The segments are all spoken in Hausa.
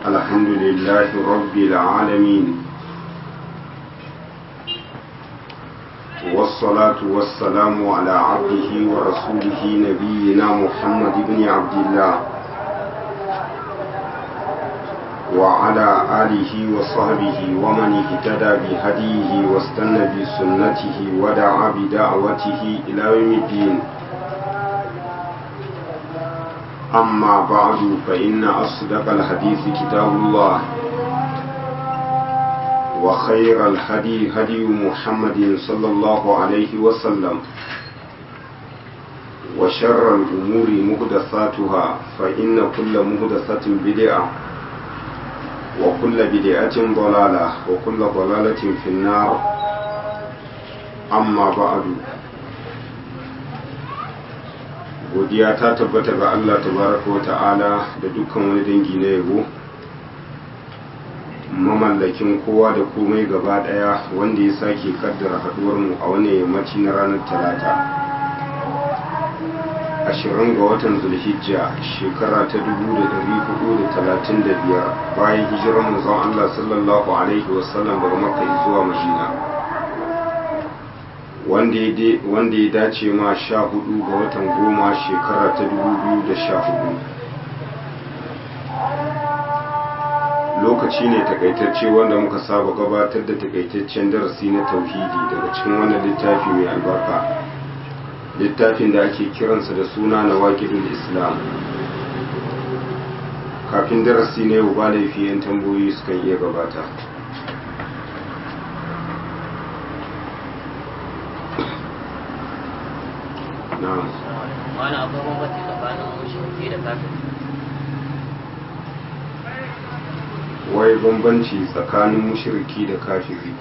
الحمد لله رب العالمين والصلاة والسلام على عبده ورسوله نبينا محمد بن عبد الله وعلى آله وصحبه ومن اهتدى بهديه واستنى بسنته ودعا بدعوته إلى يوم الدين أما بعد فإن أصدق الحديث كتاب الله وخير الهدي هدي محمد صلى الله عليه وسلم وشر الأمور مهدثاتها فإن كل مهدثة بدعة وكل بدعة ضلالة وكل ضلالة في النار أما بعد godiya ta tabbata ga Allah tabaraka wa ta'ala da dukkan wani dangi na yabo mamallakin kowa da komai gaba daya wanda ya sake kaddara haduwar mu a wani yammaci na ranar talata ashirin ga watan zulhijja shekara ta dubu da dari hudu da talatin da biyar bayan hijirar manzon Allah sallallahu alaihi wasallam daga makka zuwa madina wanda ya dace ma sha hudu ga watan goma shekara ta dubu biyu da sha hudu lokaci ne takaitacce wanda muka saba gabatar da takaitaccen darasi na tauhidi daga cikin wannan littafi mai albarka littafin da ake kiransa da suna na waƙidul islam kafin darasi na yau ba laifi 'yan tambayoyi sukan iya gabata na'am wani akwai bambanci tsakanin mushriki da kafiri wai bambanci tsakanin mushriki da kafiri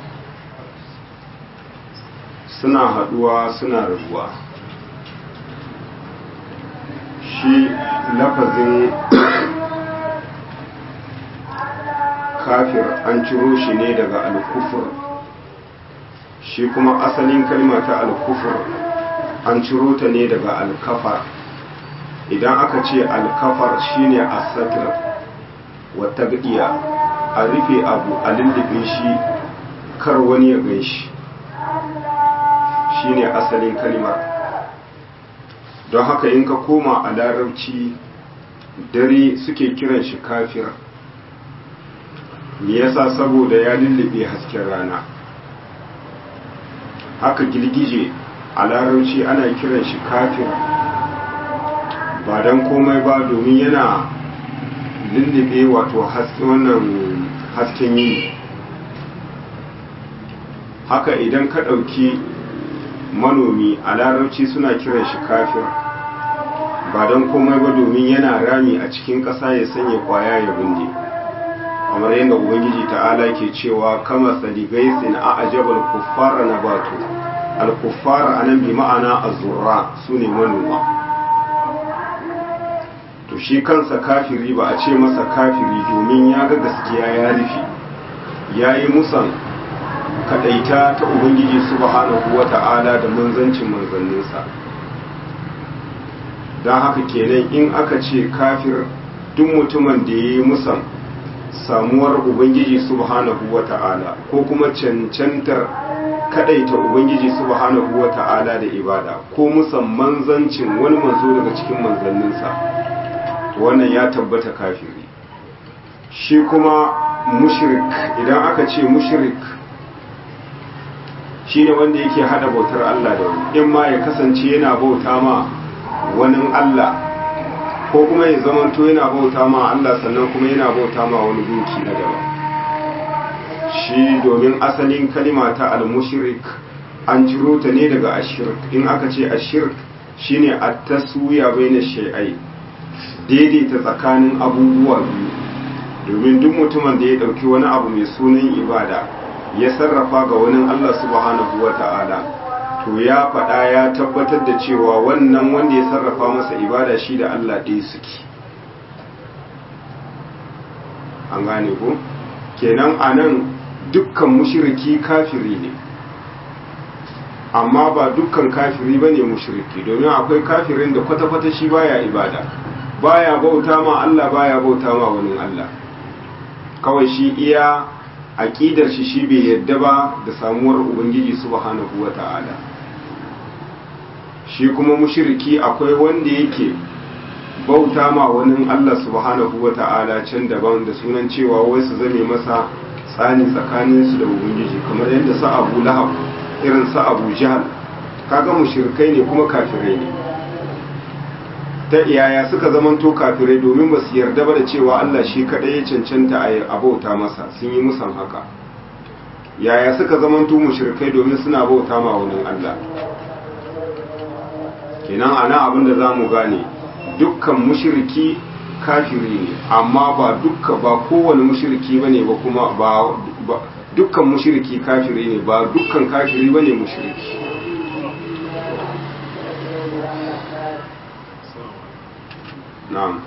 suna haduwa suna rabuwa shi lafazin kafir an ciro shi ne daga alkufur shi kuma asalin kalma ta alkufur an ciro ta ne daga alkafar idan aka ce alkafar shine asatir wata gadiya a rufe abu a lullube shi kar wani ya gan shi shine asalin kalmar don haka in ka koma a larabci dare suke kiran shi kafir me yasa saboda ya lullube hasken rana haka girgije a larabci ana kiran shi kafir ba don komai ba domin yana lullube wato wannan hasken yi haka idan ka ɗauki manomi a larabci suna kiran shi kafir ba don komai ba domin yana rami a cikin ƙasa ya sanya kwaya ya bunde kamar yadda ubangiji ta'ala ke cewa kama saligaisin a ajabar kuffara na batu al-kuffar anan bi ma'ana az-zurra sune manoma to shi kansa kafiri ba a ce masa kafiri domin ya ga gaskiya ya rufe yayi musan kadaita ta ubangiji subhanahu wata'ala da manzancin manzanninsa don haka kenan in aka ce kafir duk mutumin da ya yi musan samuwar ubangiji subhanahu wata'ala ko kuma cancantar kadaita ubangiji subhanahu wata'ala da ibada ko musamman zancin wani manzo daga cikin manzanninsa wannan ya tabbata kafiri shi kuma mushrik idan aka ce mushrik shine wanda yake hada bautar Allah da wani in ma ya kasance yana bauta ma wani Allah ko kuma ya zamanto yana bauta ma Allah sannan kuma yana bauta ma wani gunki na daban shi domin asalin kalima ta al-mushrik an ciro ta ne daga ashirk in aka ce ashirk shine at-taswiya baina shay'ai daidaita tsakanin abubuwa biyu domin duk mutumin da ya dauki wani abu mai sunan ibada ya sarrafa ga wani Allah subhanahu wata'ala to ya faɗa ya tabbatar da cewa wannan wanda ya sarrafa masa ibada shi da Allah ɗaya suke an gane ko kenan anan dukkan mushriki kafiri ne amma ba dukkan kafiri ba ne mushriki domin akwai kafirin da kwata-kwata shi baya ibada baya bauta ma Allah baya bauta ma wani Allah kawai shi iya aƙidar shi shi bai yadda ba da samuwar ubangiji subhanahu wata'ala shi kuma mushriki akwai wanda yake bauta ma wani Allah subhanahu wata'ala can daban da sunan cewa wai su zame masa tsani tsakaninsu da ubangiji kamar yadda sa abu lahab irin sa abu jahal kaga mushrikai ne kuma kafirai ne ta iyaya suka zamanto kafirai domin ba su yarda ba da cewa Allah shi kadai ya cancanta a bauta masa sun yi musan haka yaya suka zamanto mushrikai domin suna bauta ma wani Allah kenan ana abin da zamu gane dukkan mushriki kafiri ne amma ba dukka ba kowane mushriki bane ba kuma ba dukkan mushriki kafiri ne ba dukkan kafiri bane mushriki na'am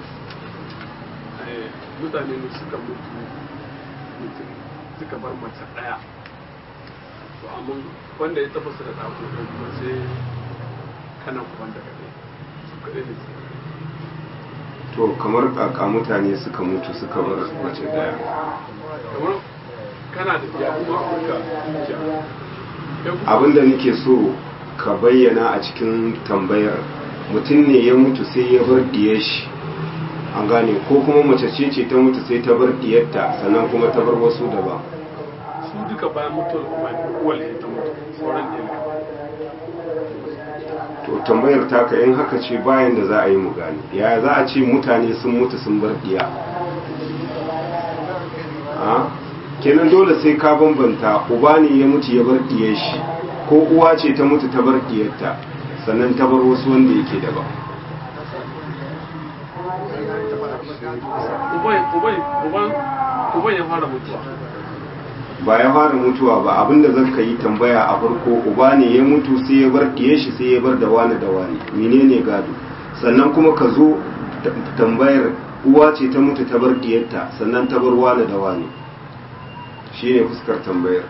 mutane ne suka mutu mutum suka bar mace daya to amma wanda ya tafasa da ɗako ɗan kuma sai kanan kuban daga ɗaya su kaɗai ne to kamar kaka mutane suka mutu suka bar mace daya kamar kana da iya kuma afirka dukiya abinda nake so ka bayyana a cikin tambayar mutum ne ya mutu sai ya bar diyar shi an gane ko kuma mace ce ce ta mutu sai ta bar diyarta sannan kuma ta bar wasu daban su duka bayan mutuwar kuma uwal ne ta mutu sauran ɗaya to tambayar taka in haka ce bayan da za a yi mu gane ya za a ce mutane sun mutu sun bar diya a kenan dole sai ka bambanta uba ne ya mutu ya bar diyar shi ko uwa ce ta mutu ta bar diyarta sannan ta bar wasu wanda yake daban uban ya fara mutuwa ba ya fara mutuwa ba abinda zan ka yi tambaya a farko uba ne ya mutu sai ya bar diyar shi sai ya bar da wani da wani menene gado sannan kuma ka zo tambayar uwa ce ta mutu ta bar diyarta sannan ta bar wani da wani shine fuskar tambayar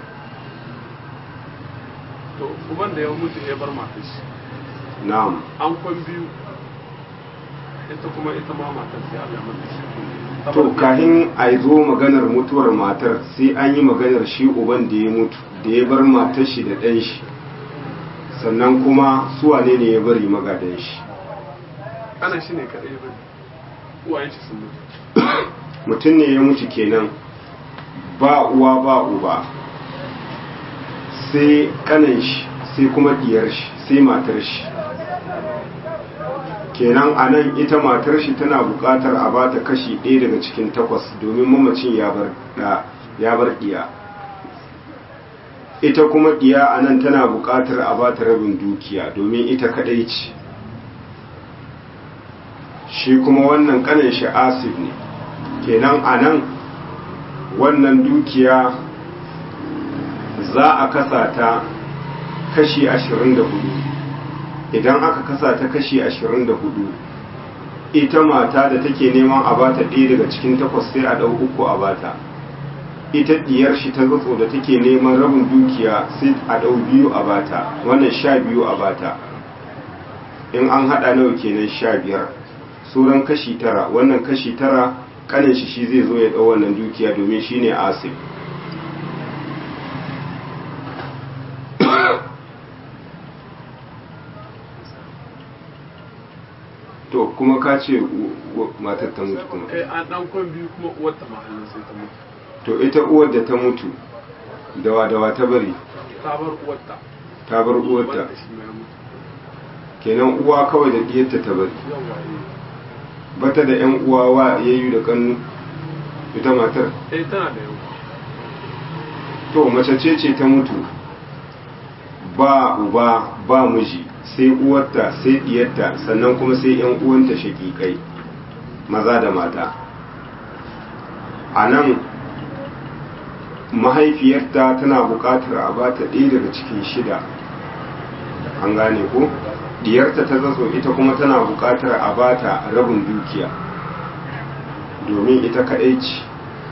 to uban da ya mutu ya bar matar shi na'am an kwan biyu ita kuma ita ma matar sai Allah ya mata shi to kahin a zo maganar mutuwar matar sai an yi maganar shi uban da ya mutu da ya bar matar shi da ɗan shi sannan kuma su wane ne ya bari magadan shi ana shi ne kaɗai ba uwayen shi sun mutu mutum ne ya mutu kenan ba uwa ba uba sai kanan shi sai kuma diyar shi sai matar shi kenan a nan ita matar shi tana buƙatar a bata kashi ɗaya daga cikin takwas domin mamacin ya bar ɗiya ita kuma ɗiya a nan tana buƙatar a bata rabin dukiya domin ita kaɗai ce shi kuma wannan ƙanan shi asib ne kenan a nan wannan dukiya za a kasa ta kashi ashirin da hudu idan aka kasa ta kashi ashirin da hudu ita mata da take neman a bata ɗaya daga cikin takwas sai a ɗau uku a bata ita ɗiyar shi ta zatso da take neman rabin dukiya sai a ɗau biyu a bata wannan sha biyu a bata in an haɗa nawa kenan sha biyar sauran kashi tara wannan kashi tara kanin shi shi zai zo ya ɗau wannan dukiya domin shi ne asif to kuma ka ce matar ta mutu kuma eh an dan kwan biyu kuma uwar ta mahallin sai ta mutu to ita uwar da ta mutu dawa dawa ta bari ta bar uwar ta ta bar uwarta wanda shi mai mutu kenan uwa kawai da diyarta ta bari yawa bata da yan uwa wa yayyu da kannu ita matar eh eh tana da yawa to mace ce ce ta mutu ba uba ba miji sai uwarta sai diyarta sannan kuma sai yan uwanta shakikai maza da mata a nan mahaifiyarta tana buƙatar a bata ɗaya daga cikin shida an gane ko diyarta ta zazo ita kuma tana buƙatar a bata rabin dukiya domin ita kaɗai ce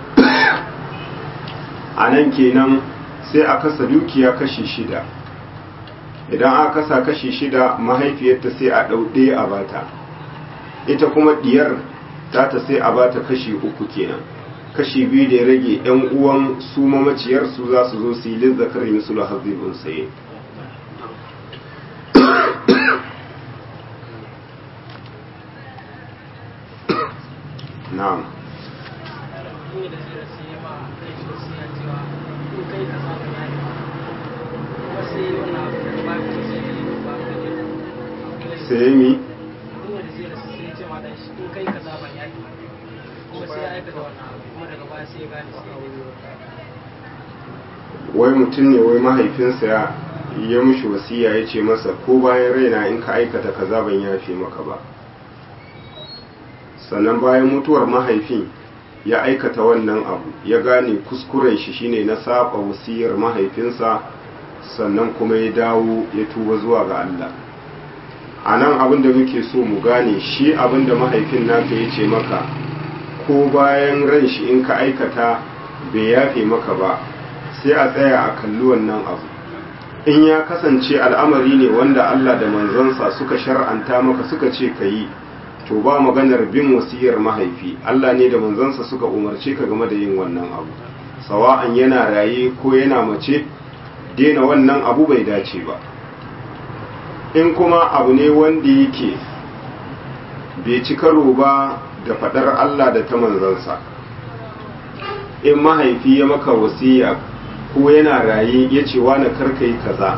a nan kenan sai a kasa dukiya kashi shida idan aka kasa kashi shida mahaifiyarta sai a ɗauɗe a bata ita kuma diyar ta ta sai a bata kashi uku kenan kashi biyu da ya rage yan uwan su mamaciyar su za su zo su yi lizzakar misulu hazibin saye na'am sai mi wai mutum ne wai mahaifinsa ya ya mushi wasiya ya ce masa ko bayan raina in ka aikata kaza ban yafe maka ba sannan bayan mutuwar mahaifin ya aikata wannan abu ya gane kuskuren shi shine na saba wasiyar mahaifinsa sannan kuma ya dawo ya tuba zuwa ga Allah a nan abin da muke so mu gane shi abin da mahaifin naka ya ce maka ko bayan ran shi in ka aikata bai yafe maka ba sai a tsaya a kalli wannan abu in ya kasance al'amari ne wanda Allah da manzansa suka shar'anta maka suka ce ka yi to ba maganar bin wasiyar mahaifi Allah ne da manzansa suka umarce ka game da yin wannan abu sawa'an yana raye ko yana mace daina wannan abu bai dace ba in kuma abu ne wanda yake bai ci karo ba da fadar Allah da ta manzansa in mahaifi ya maka wasiya ko yana raye ya ce wa na karkai kaza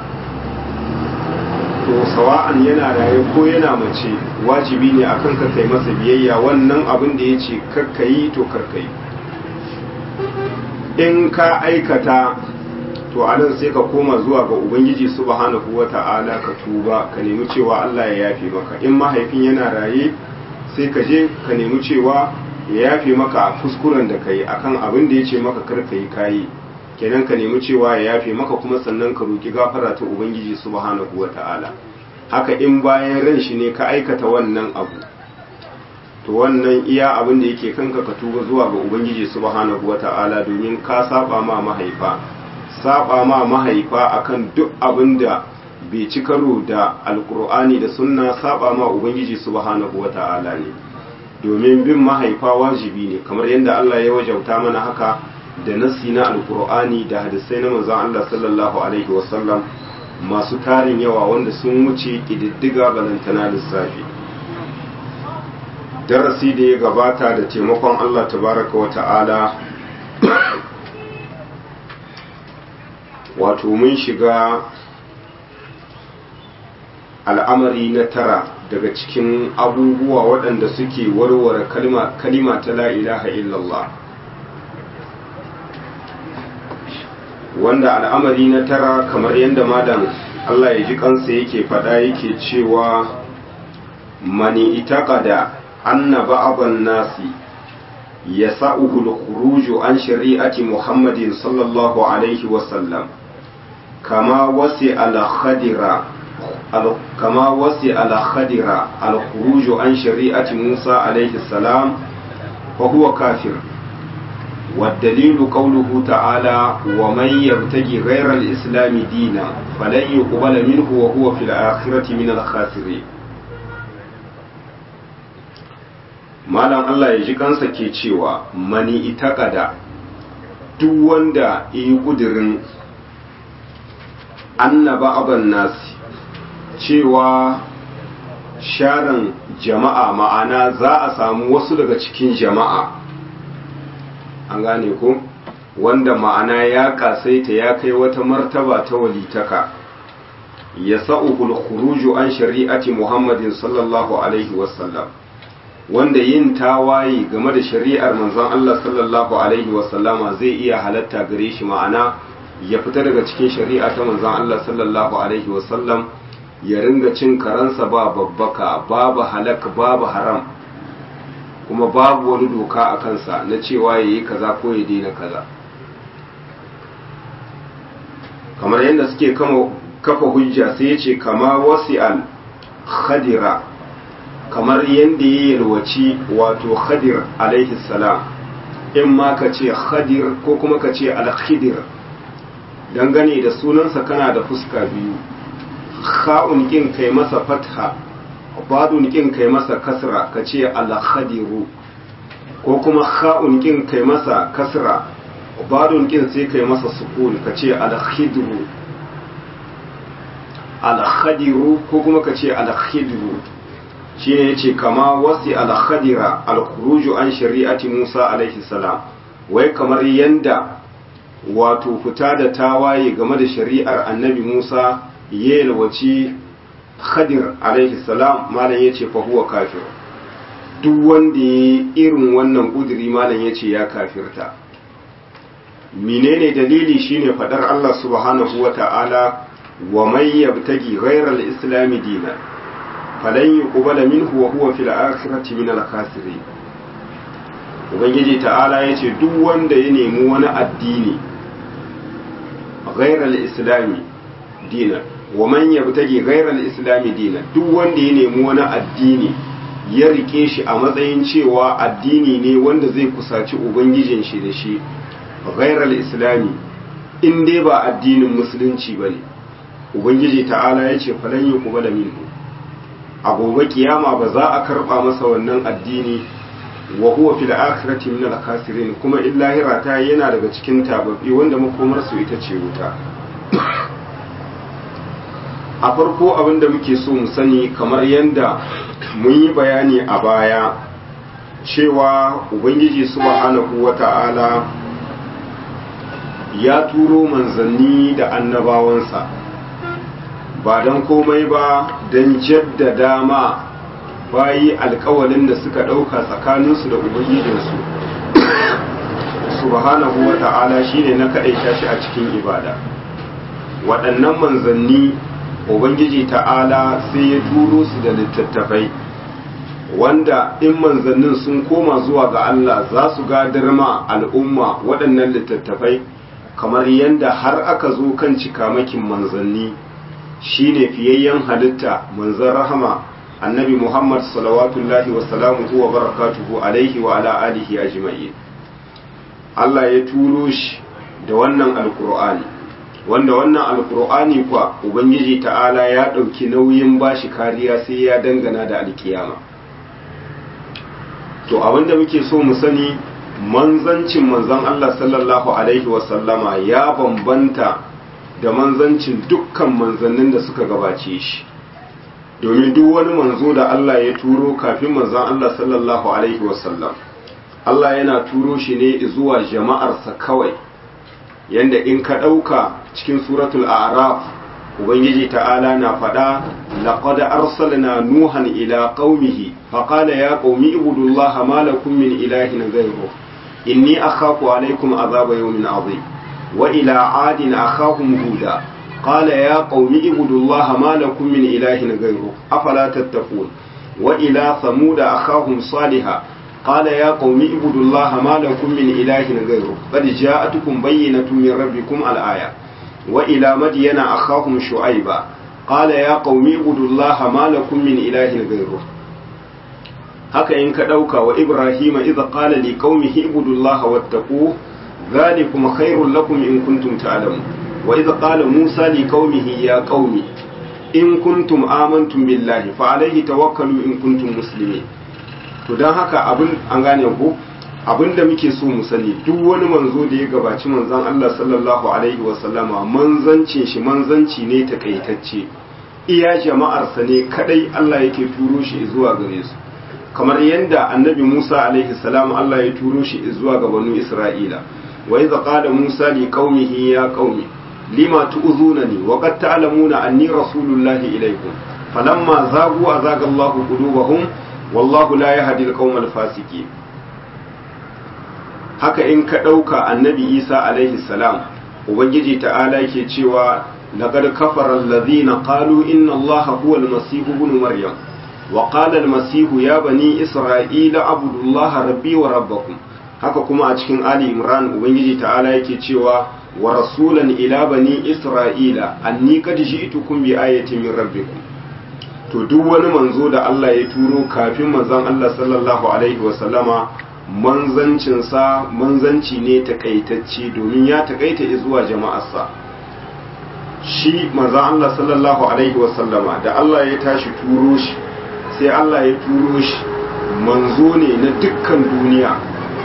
to sawa'an yana raye ko yana mace wajibi ne akan ka kai masa biyayya wannan abin da ya ce karkayi to karkayi in ka aikata to anan sai ka koma zuwa ga ubangiji subhanahu wata'ala ka tuba ka nemi cewa Allah ya yafe maka in mahaifin yana raye sai ka je ka nemi cewa ya yafe maka kuskuren da kai akan abin da ya ce maka karkayi kayi kenan ka nemi cewa ya yafe maka kuma sannan ka roki gafara ta ubangiji subhanahu wata'ala haka in bayan ran shi ne ka aikata wannan abu to wannan iya abin da yake kanka ka tuba zuwa ga ubangiji subhanahu wata'ala domin ka saba ma mahaifa saba ma mahaifa akan duk abin da bai ci karo da alkur'ani da sunna saba ma ubangiji subhanahu wata'ala ne domin bin mahaifa wajibi ne kamar yadda Allah ya wajauta mana haka da nassi na alkur'ani da hadisai na manzon Allah sallallahu alaihi wasallam masu tarin yawa wanda sun wuce ƙididdiga balantana lissafi darasi da ya gabata da taimakon Allah tabaraka wa ta'ala wato mun shiga al'amari na tara daga cikin abubuwa waɗanda suke warware kalima ta la ilaha illallah wanda al'amari na tara kamar yadda madan Allah ya ji kansa yake faɗa yake cewa mani itaqada anna ba'dhan nasi yasa'uhu al-khuruj an shari'ati Muhammadin sallallahu alaihi wa sallam kama wasi al-khadira kama wasi al-khadira al-khuruj an shari'ati Musa alaihi salam fa huwa kafir والدليل قوله تعالى ومن يبتغي غير الإسلام دينا فلن يقبل منه وهو في الآخرة من الخاسرين malam Allah ya ji kansa ke cewa mani itakada duk wanda yi kudirin annaba aban nasi cewa sharan jama'a ma'ana za a samu wasu daga cikin jama'a an gane ko wanda ma'ana ya kasaita ya kai wata martaba ta walitaka ya sa'uhul khuruju an shari'ati muhammadin sallallahu alaihi wasallam wanda yin tawaye game da shari'ar manzon Allah sallallahu alaihi wasallama zai iya halatta gare shi ma'ana ya fita daga cikin shari'a ta manzon Allah sallallahu alaihi wasallam ya ringa cin karansa ba babbaka babu halak babu haram kuma babu wani doka a kansa na cewa ya yi kaza ko ya daina kaza kamar yadda suke kafa hujja sai ya ce kama wasi'al khadira kamar yadda ya yalwaci wato khadir alaihi salam in ma ka ce khadir ko kuma ka ce alkhidir dangane da sunansa kana da fuska biyu kha'un kin kai masa fatha badun kin kai masa kasra ka ce alkhadiru ko kuma kha'un kin kai masa kasra badun kin sai kai masa sukun ka ce al-khidru al-khadiru ko kuma ka ce al-khidru shine yace kama wasi al-khadira al-khuruju an shari'ati Musa alaihi salam wai kamar yanda wato fita da tawaye game da shari'ar annabi Musa ya yalwaci khadir alaihi salam malam yace fa huwa kafir duk wanda ya irin wannan kuduri malam yace ya kafirta menene dalili shine fadar Allah subhanahu wata'ala wa may yabtagi ghayra al-islam dinan falan yuqbala minhu wa huwa fil akhirati min al-khasirin ubangiji ta'ala yace duk wanda ya nemi wani addini ghayra al-islam dinan wa man yabtagi ghayra al-islam dinan duk wanda ya nemi wani addini ya rike shi a matsayin cewa addini ne wanda zai kusaci ubangijin shi da shi ghairar islami in dai ba addinin musulunci ba ne ubangiji ta'ala ya ce falan yi kuma da minhu a gobe kiyama ba za a karba masa wannan addini wa huwa fil akhirati min al khasirin kuma illahira ta yana daga cikin tababbi wanda makomar su ita ce wuta a farko abin da muke so mu sani kamar yadda mun yi bayani a baya cewa ubangiji subhanahu wata'ala ya turo manzanni da annabawansa ba don komai ba don jaddada ma bayi alkawalin da suka ɗauka tsakaninsu da ubangijinsu subhanahu wa ta'ala shine na kaɗaita shi a cikin ibada waɗannan manzanni ubangiji ta'ala sai ya turo su da littattafai wanda in manzannin sun koma zuwa ga Allah za su gadar ma al'umma waɗannan littattafai kamar yadda har aka zo kan cikamakin manzanni shine fiyayyen halitta manzan rahama annabi muhammad salawatullahi wa salamuhu wa barakatuhu alaihi wa ala alihi ajma'in Allah ya turo shi da wannan alkur'ani wanda wannan alkur'ani kwa ubangiji ta'ala ya ɗauki nauyin bashi kariya sai ya dangana da alkiyama to abinda muke so mu sani manzancin manzan Allah sallallahu Alaihi wasallama ya bambanta da manzancin dukkan manzannin da suka gabace shi domin duk wani manzo da Allah ya turo kafin manzan Allah sallallahu Alaihi wasallam Allah yana turo shi ne zuwa jama'arsa kawai yanda in ka ɗauka cikin suratul a'raf ubangiji ta'ala na faɗa laqad arsalna nuhan ila qaumihi faqala ya qaumi ibudullaha ma lakum min ilahin ghayruhu inni akhafu alaykum azaba yawmin azim wa ila adin akhahum huda qala ya qaumi ibudullaha ma lakum min ilahin ghayruhu afala tattaqun wa ila thamud akhahum salihah قال يا قوم اعبدوا الله ما لكم من إله غيره قد جاءتكم بينة من ربكم الآية وإلى مدين أخاهم شعيبا قال يا قوم اعبدوا الله ما لكم من إله غيره haka in ka ɗauka wa Ibrahim idza qala li qaumihi ibudullaha wattaqu dhalikum khairul lakum in kuntum ta'lamun wa idza qala Musa li qaumihi ya qaumi in kuntum amantum billahi fa alayhi tawakkalu in kuntum muslimin to dan haka abin an gane ku abin da muke so mu sani duk wani manzo da ya gabaci manzon Allah sallallahu alaihi wa sallama manzancin shi manzanci ne takaitacce iya jama'arsa ne kadai Allah yake turo shi zuwa gare su kamar yadda annabi Musa alaihi salam Allah ya turo shi zuwa ga banu Isra'ila wa idza qala Musa li qaumihi ya qaumi lima tu'zunani wa qad ta'lamuna anni rasulullahi ilaykum falamma zagu azaga Allahu qulubahum wallahu la yahdi al-qawma al-fasiqin haka in ka dauka annabi Isa alaihi salam ubangiji ta'ala yake cewa laqad kafara alladhina qalu inna Allaha huwa al-masih ibn maryam وقال المسيح يا بني إسرائيل اعبدوا الله ربي وربكم haka kuma a cikin Ali Imran Ubangiji ta'ala yake cewa wa rasulan ila bani Isra'ila anni qad ji'tukum bi ayatin min rabbikum to duk wani manzo da Allah ya turo kafin manzon Allah sallallahu alaihi wa sallama manzancin sa manzanci ne takaitacce domin ya takaita zuwa jama'arsa shi manzon Allah sallallahu alaihi wa sallama da Allah ya tashi turo shi sai Allah ya turo shi manzo ne na dukkan duniya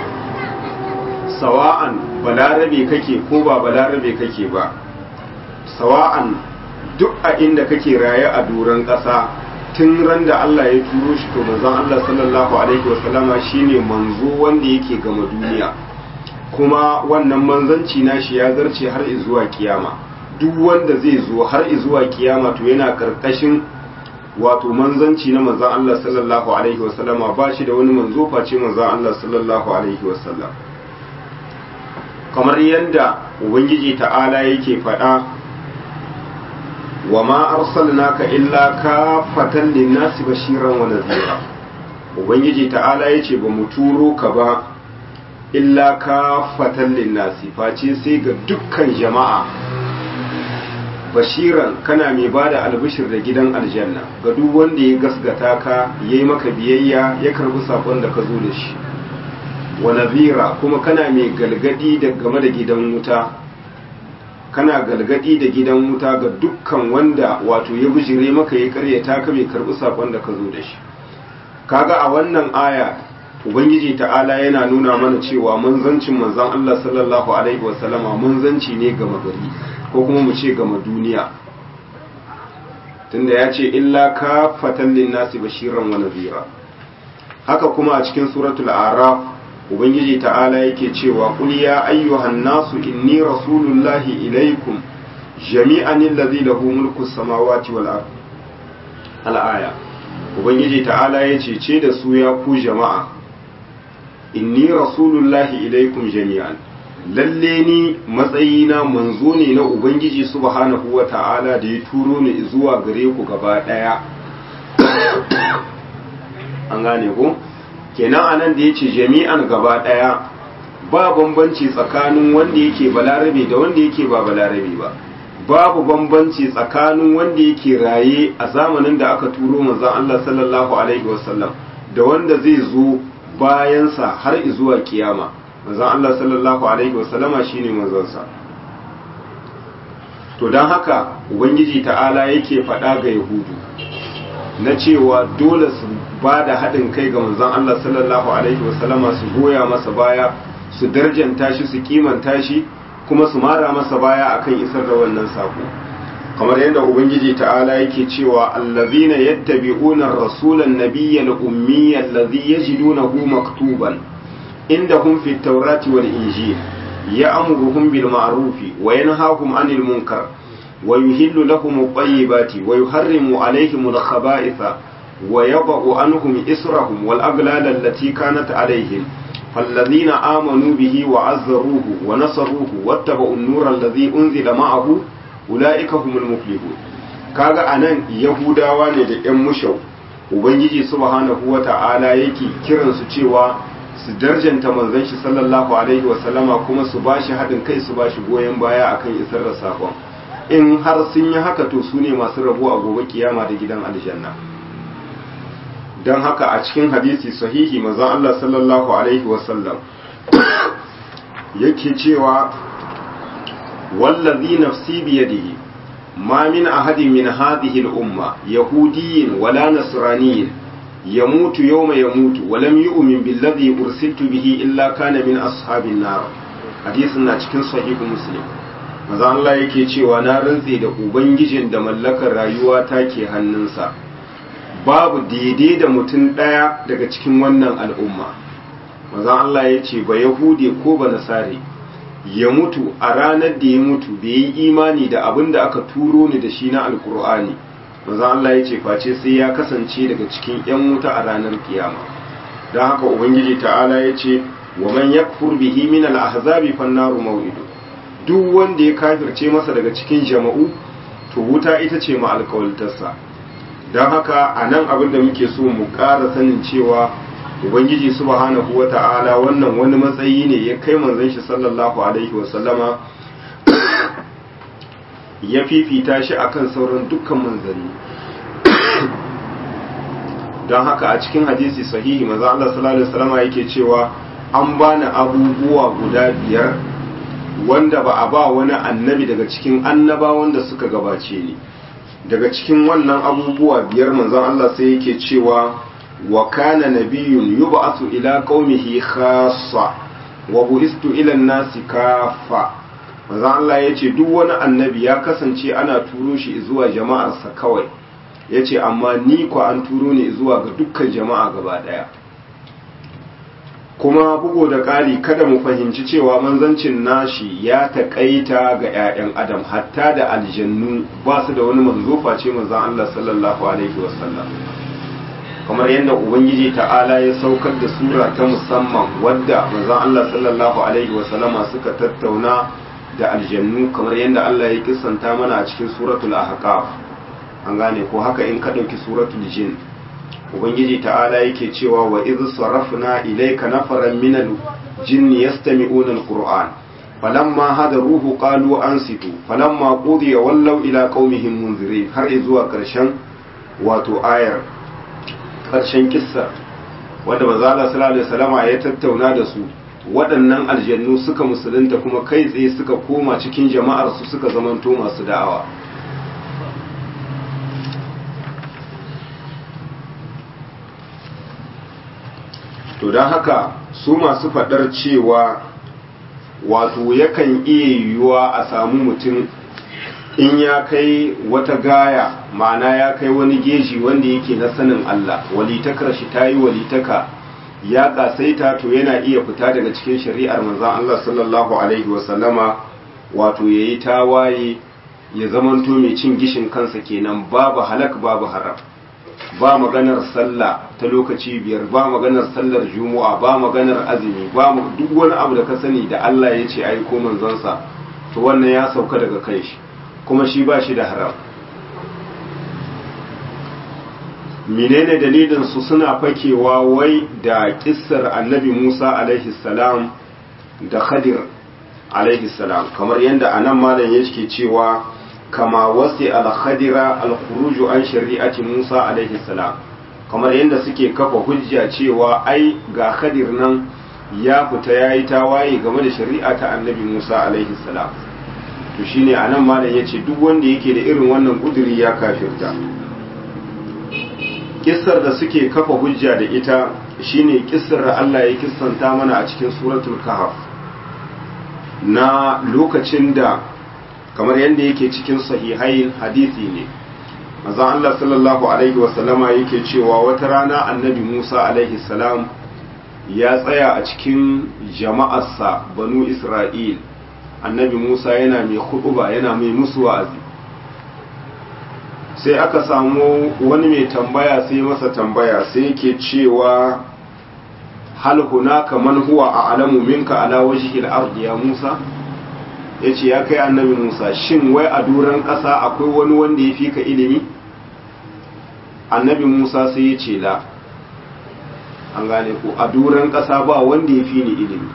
sawa'an balarabe kake ko ba balarabe kake ba sawa'an duk a inda kake raye a doron ƙasa tun ran da Allah ya turo shi to manzon Allah sallallahu alaihi wasallama shine manzo wanda yake gama duniya kuma wannan manzanci nashi ya zarce har zuwa kiyama duk wanda zai zo har zuwa kiyama to yana karkashin wato manzanci na manzon Allah sallallahu alaihi wasallama ba shi da wani manzo face manzon Allah sallallahu alaihi wasallam kamar yadda ubangiji ta'ala yake faɗa wa ma arsalnaka illa kafatan linnasi bashiran wa nadhira ubangiji ta'ala yace ba mu turo ka ba illa kafatan linnasi face sai ga dukkan jama'a bashiran kana mai bada albishir da gidan aljanna ga duk wanda ya gasgata ka yayi maka biyayya ya karbi sakon da ka zo da shi wa nadhira kuma kana mai galgadi da game da gidan wuta kana galgadi da gidan wuta ga dukkan wanda wato ya bijire maka ya karyata ka bai karbi sakon da ka zo da shi kaga a wannan aya ubangiji ta'ala yana nuna mana cewa manzancin manzon Allah sallallahu alaihi wasallama manzanci ne ga magari ko kuma mu ce gama duniya tunda ya ce illa ka fatan linnasi bashiran wa nadhira haka kuma a cikin suratul araf ubangiji ta'ala yake cewa qul ya ayyuhan nasu inni rasulullahi ilaikum jami'an allazi lahu mulku samawati wal ard al-aya ubangiji ta'ala yace ce da su ya ku jama'a inni rasulullahi ilaikum jami'an lalle ni matsayina manzo ne na ubangiji subhanahu wa ta'ala da ya turo ni zuwa gare ku gaba daya an gane ko kenan anan da yace jami'an gaba daya ba bambanci tsakanin wanda yake balarabe da wanda yake ba balarabe ba babu bambanci tsakanin wanda yake raye a zamanin da aka turo manzon Allah sallallahu alaihi wasallam da wanda zai zo bayansa har zuwa kiyama manzon Allah sallallahu alaihi wasallama shine manzonsa to don haka ubangiji ta'ala yake faɗa ga yahudu na cewa dole su ba da haɗin kai ga manzon Allah sallallahu alaihi wasallama su goya masa baya su darjanta shi su kimanta shi kuma su mara masa baya akan isar da wannan sako kamar yadda ubangiji ta'ala yake cewa allazina yattabi'una ar-rasula an-nabiyya al-ummiyya allazi yajidunahu maktuban indahum fi at-taurati wal-injil ya'muruhum bil ma'rufi wa yanhahum 'anil munkar wa yuhillu lahum at-tayyibati wa yuharrimu 'alayhim al-khaba'itha wa yadh'u 'anhum israhum wal-aghlal allati kanat 'alayhim فالذين آمنوا به وعزروه ونصروه واتبعوا النور الذي أنزل معه أولئك هم المفلحون kaga anan yahudawa ne da ƴan mushau ubangiji subhanahu wata'ala yake kiran su cewa su darjanta manzon shi sallallahu alaihi wa sallama kuma su bashi haɗin kai su bashi goyon baya akan isar da sakon in har sun yi haka to su ne masu rabo a gobe kiyama da gidan aljanna don haka a cikin hadisi sahihi manzon Allah sallallahu alaihi wasallam yake cewa wallazi nafsi biyadihi ma min ahadin min hadhihi al-umma yahudiyyin wala nasraniyyin yamutu yawma yamutu wa lam yu'min billadhi ursiltu bihi illa kana min ashabin nar hadisin na cikin sahihu muslim manzon Allah yake cewa na rantse da ubangijin da mallakar rayuwa take hannunsa babu daidai da mutum ɗaya daga cikin wannan al'umma mazan Allah ya ce ba yahude ko ba nasare ya mutu a ranar da ya mutu bai yi imani da abin da aka turo ni da shi na alkur'ani mazan Allah ya ce face sai ya kasance daga cikin ‘yan wuta a ranar kiyama don haka ubangiji ta'ala ya ce wa man yakfur bihi min al-ahzabi fannaru maw'idu duk wanda ya kafirce masa daga cikin jama'u to wuta ita ce ma alkawaltarsa don haka a nan abin da muke so mu ƙara sanin cewa ubangiji subhanahu wa ta'ala wannan wani matsayi ne ya kai manzon shi sallallahu alaihi wasallama ya fifita shi akan sauran dukkan manzanni don haka a cikin hadisi sahihi maza Allah sallallahu alaihi wasallama yake cewa an bani abubuwa guda biyar wanda ba a ba wani annabi daga cikin annabawan da suka gabace ni daga cikin wannan abubuwa biyar manzon Allah sai yake cewa wa kana nabiyyun yub'athu ila qaumihi khassa wa bu'istu ila an-nasi kaffa manzon Allah yace duk wani annabi ya kasance ana turo shi zuwa jama'arsa kawai yace amma ni ko an turo ni zuwa ga dukkan jama'a gaba daya kuma bugu da ƙari kada mu fahimci cewa manzancin nashi ya taƙaita ga 'ya'yan adam hatta da aljannu ba su da wani manzo face manzon Allah sallallahu alaihi wasallam kamar yadda ubangiji ta'ala ya saukar da sura ta musamman wadda manzon Allah sallallahu alaihi wasallama suka tattauna da aljannu kamar yadda Allah ya kissanta mana a cikin suratul ahqaf an gane ko haka in ka ɗauki suratul jin ubangiji ta'ala yake cewa wa idh sarafna ilayka nafaran minal jinni yastami'una alquran falamma hadaruhu qalu ansitu falamma qudiya wallaw ila qaumihim munzirin har zuwa karshen wato ayar karshen kissa wanda manzo sallallahu alaihi wasallama ya tattauna da su waɗannan aljannu suka musulunta kuma kai tsaye suka koma cikin jama'ar su suka zamanto masu da'awa to don haka su masu faɗar cewa wato yakan iya yiwuwa a samu mutum in ya kai wata gaya ma'ana ya kai wani geji wanda yake na sanin Allah walitakar shi ta yi walitaka ya kasaita to yana iya fita daga cikin shari'ar manzan Allah sallallahu alaihi wasallama wato ya yi tawaye ya zamanto mai cin gishin kansa kenan babu halak babu haram ba maganar sallah ta lokaci biyar ba maganar sallar juma'a ba maganar azumi ba duk wani abu da ka sani da Allah ya ce ai ko manzonsa to wannan ya sauka daga kai shi kuma shi ba shi da haram menene dalilin su suna fakewa wai da kissar annabi Musa alaihi salam da Khadir alaihi salam kamar yadda anan malam yake cewa kama wasi al-khadira al-khuruju an shari'ati Musa alaihi salam kamar yadda suke kafa hujja cewa ai ga khadir nan ya fita yayi tawaye game da shari'a ta annabi Musa alaihi salam to shine anan malam yace duk wanda yake da irin wannan kuduri ya kafirta kissar da suke kafa hujja da ita shine kissar da Allah ya kissanta mana a cikin suratul kahf na lokacin da kamar yadda yake cikin sahihai hadisi ne maza Allah sallallahu alaihi wasallama yake cewa wata rana annabi Musa alaihi salam ya tsaya a cikin jama'arsa banu Isra'il annabi Musa yana mai huɗuba yana mai musu wa'azi sai aka samu wani mai tambaya sai masa tambaya sai yake cewa hal hunaka man huwa a'lamu minka ala wajhil ardi ya Musa yace ya kai annabi Musa shin wai a duran ƙasa akwai wani wanda ya fi ka ilimi annabi Musa sai ya ce la an gane ko a duran ƙasa ba wanda ya fi ni ilimi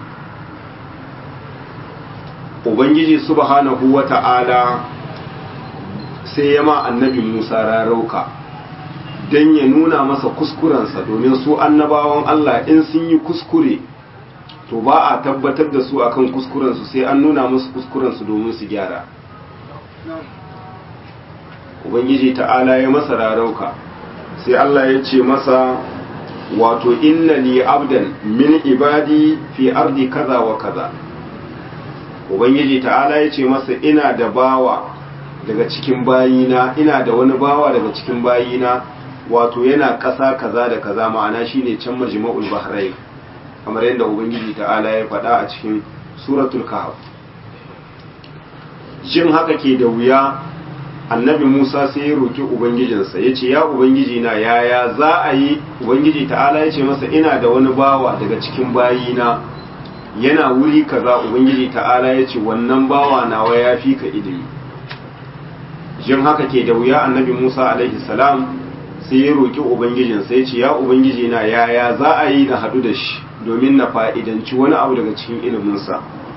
ubangiji subhanahu wata'ala sai ya ma annabi Musa rarauka don ya nuna masa kuskurensa domin su annabawan Allah in sun yi kuskure to ba a tabbatar da su akan kuskurensu sai an nuna musu kuskurensu domin su gyara ubangiji ta'ala ya masa rarauka sai Allah ya ce masa wato inna li abdan min ibadi fi ardi kaza wa kaza ubangiji ta'ala ya ce masa ina da bawa daga cikin bayina ina da wani bawa daga cikin bayina wato yana ƙasa kaza da kaza ma'ana shine can majma'ul bahrain kamar yadda ubangiji ta'ala ya faɗa a cikin suratul kahf jin haka ke da wuya annabi musa sai ya roki ubangijinsa ya ce ya ubangiji na yaya za a yi ubangiji ta'ala ya ce masa ina da wani bawa daga cikin bayina yana wuri kaza ubangiji ta'ala ya ce wannan bawa nawa ya fi ka ilimi jin haka ke da wuya annabi musa alaihi salam sai ya roƙi ubangijinsa ya ce ya ubangiji na yaya za a yi na haɗu da shi domin na fa'idanci wani abu daga cikin iliminsa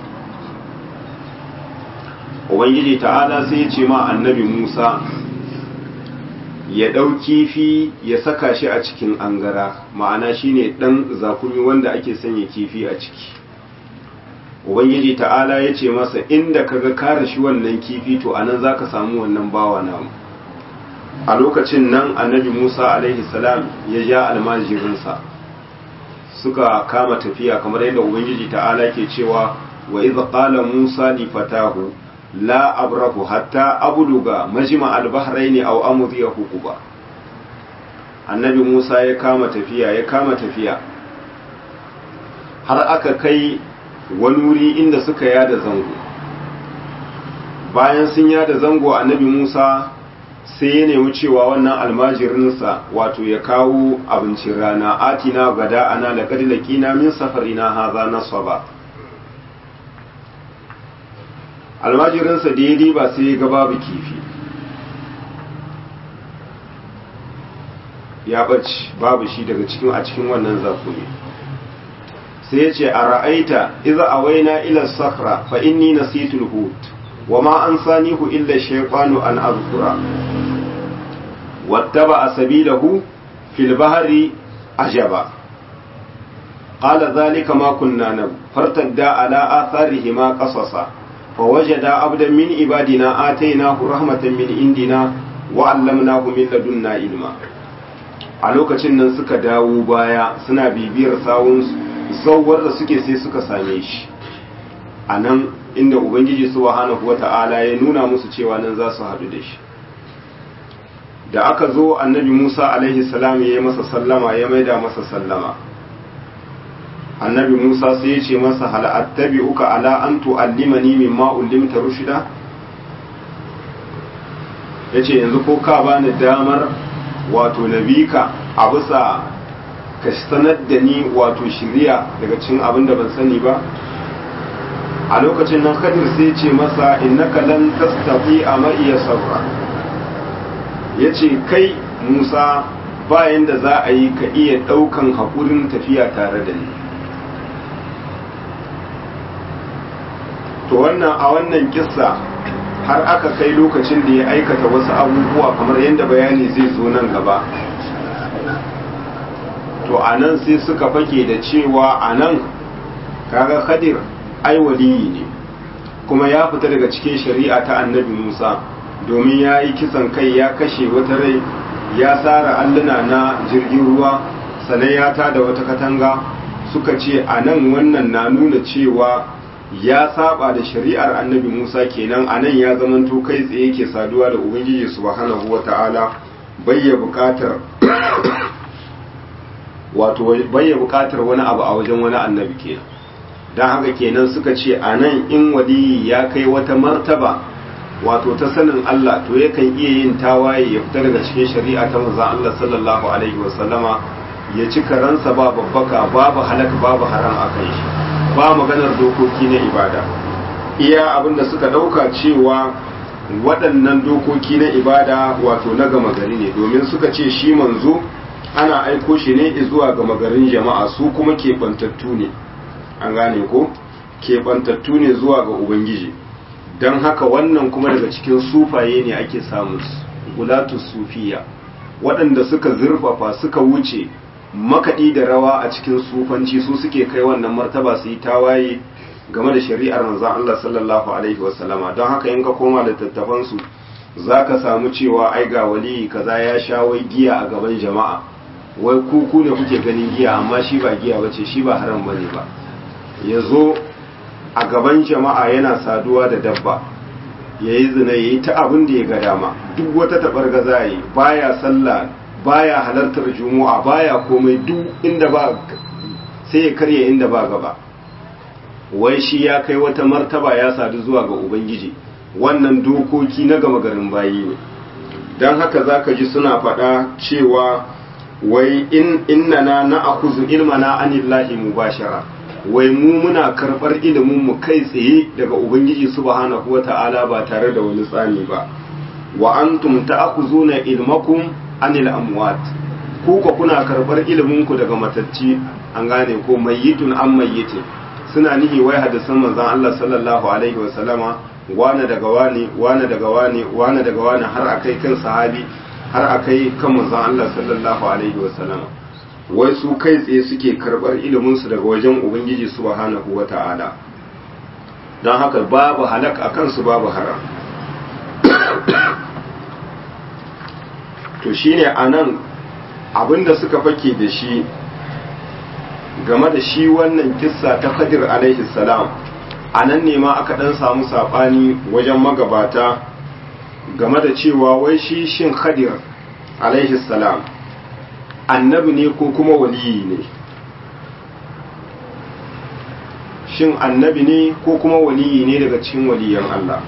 ubangiji ta'ala sai ya ce ma annabi musa ya ɗau kifi ya saka shi a cikin angara ma'ana shine ɗan zakumi wanda ake sanya kifi a ciki ubangiji ta'ala ya ce masa inda kaga kare shi wannan kifi to anan zaka samu wannan bawa namu a lokacin nan annabi musa alaihi salam ya ja almajirinsa suka kama tafiya kamar yadda ubangiji ta'ala ke cewa wa idh qala musa li fatahu la abrahu hatta abluga majma al-bahrayn aw amdiya hukuba annabi musa ya kama tafiya ya kama tafiya har aka kai wani wuri inda suka yada zango bayan sun yada zango annabi musa sai ya nemi cewa wannan almajirinsa wato ya kawo abincin rana atina gada ana da kadilakina min safarina haza nasaba almajirinsa da ya diba sai ya ga babu kifi ya ɓaci babu shi daga cikin a cikin wannan zakumi sai ya ce a ra'aita iza a waina ila sakra fa inni nasitul hut wa ma an sanihu illa shaytanu an azkura wattaba sabilahu fil bahri ajaba qala dhalika ma kunna nab fartadda ala atharihima qasasa فوجد عبدا من عبادنا آتيناه رحمة من عندنا وعلمناه من لدنا علما a lokacin nan suka dawo baya suna bibiyar sawun sauwar da suke sai suka same shi a nan inda ubangiji subhanahu wata'ala ya nuna musu cewa nan za su haɗu da shi da aka zo annabi musa alaihi salam ya yi masa sallama ya maida masa sallama annabi musa sai ya ce masa hal attabi'uka ala an tu'allimani mimma ullimta rushida yace yanzu ko ka bani damar wato nabika a bisa ka sanar da ni wato shiriya daga cikin abin da ban sani ba a lokacin nan kadir sai ce masa innaka lan tastati a ma'iya sabra yace kai musa bayan da za a yi ka iya ɗaukan haƙurin tafiya tare da ni to wannan a wannan kissa har aka kai lokacin da ya aikata wasu abubuwa kamar yadda bayani zai zo nan gaba to a nan sai suka fake da cewa a nan kaga khadir ai waliyi ne kuma ya fita daga cikin shari'a ta annabi musa domin ya yi kisan kai ya kashe wata rai ya tsara alluna na jirgin ruwa sannan ya tada wata katanga suka ce a nan wannan na nuna cewa ya saba da shari'ar annabi Musa kenan a nan ya zamanto kai tsaye ke saduwa da Ubangiji subhanahu wa ta'ala bayya bukatar wato bayya bukatar wani abu a wajen wani annabi kenan don haka kenan suka ce a nan in waliyi ya kai wata martaba wato ta sanin Allah to yakan iya yin tawaye ya fita daga cikin shari'a ta manzon Allah sallallahu alaihi wasallama ya ci karansa ba babbaka babu halak babu haram akan shi ba maganar dokoki na ibada iya abinda suka dauka cewa waɗannan dokoki na ibada wato na gama gari ne domin suka ce shi manzo ana aiko shi ne zuwa gama garin jama'a su kuma keɓantattu ne an gane ko keɓantattu ne zuwa ga ubangiji don haka wannan kuma daga cikin sufaye ne ake samun gulatu sufiya waɗanda suka zurfafa suka wuce makaɗi da rawa a cikin sufanci su suke kai wannan martaba su yi tawaye game da shari'ar manzon Allah sallallahu alaihi wasallama don haka in ka koma da tattafansu za ka samu cewa ai ga waliyi kaza ya sha wai giya a gaban jama'a wai kuku ne kuke ganin giya amma shi ba giya bace shi ba haram bane ba ya zo a gaban jama'a yana saduwa da dabba ya yi zina ya yi ta abin da ya ga dama duk wata taɓar gaza yi baya sallah baya halartar juma'a baya komai duk inda ba sai ya karya inda ba gaba wai shi ya kai wata martaba ya sadu zuwa ga ubangiji wannan dokoki na gama garin bayi ne don haka za ka ji suna faɗa cewa wai in innana na akuzu ilmana anillahi mubashara wai mu muna karɓar ilimin mu kai tsaye daga ubangiji subhanahu wata'ala ba tare da wani tsani ba wa antum ta'khuzuna ilmakum anil amwat ku ko kuna karɓar ilimin ku daga matacci an gane ko mayyitun an mayyitin suna nihi wai hadisan manzon Allah sallallahu alaihi wa sallama wane daga wane wane daga wane wane daga wane har akai kan sahabi har akai kan manzon Allah sallallahu alaihi wa sallama wai su kai tsaye suke karɓar iliminsu daga wajen ubangiji subhanahu wa ta'ala don haka babu halak a kansu babu haram to shine anan abinda suka fake da shi game da shi wannan kissa ta Khadir alaihi salam anan ne ma aka dan samu sabani wajen magabata game da cewa wai shi shin Khadir alaihi salam annabi ne ko kuma waliyi ne shin annabi ne ko kuma waliyi ne daga cikin waliyan Allah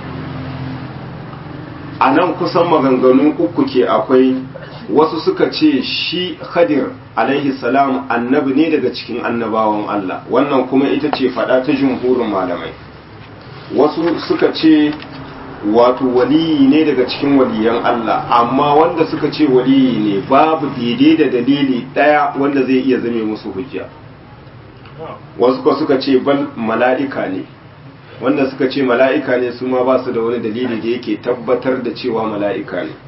a nan kusan maganganu uku ke akwai wasu suka ce shi khadir alaihi salam annabi ne daga cikin annabawan Allah wannan kuma ita ce fada ta jumhurin malamai wasu suka ce wato waliyi ne daga cikin waliyan Allah amma wanda suka ce waliyi ne babu daidai da dalili daya wanda zai iya zame musu hujja wasu ko suka ce bal mala'ika ne wanda suka ce mala'ika ne su ma ba su da wani dalili da yake tabbatar da cewa mala'ika ne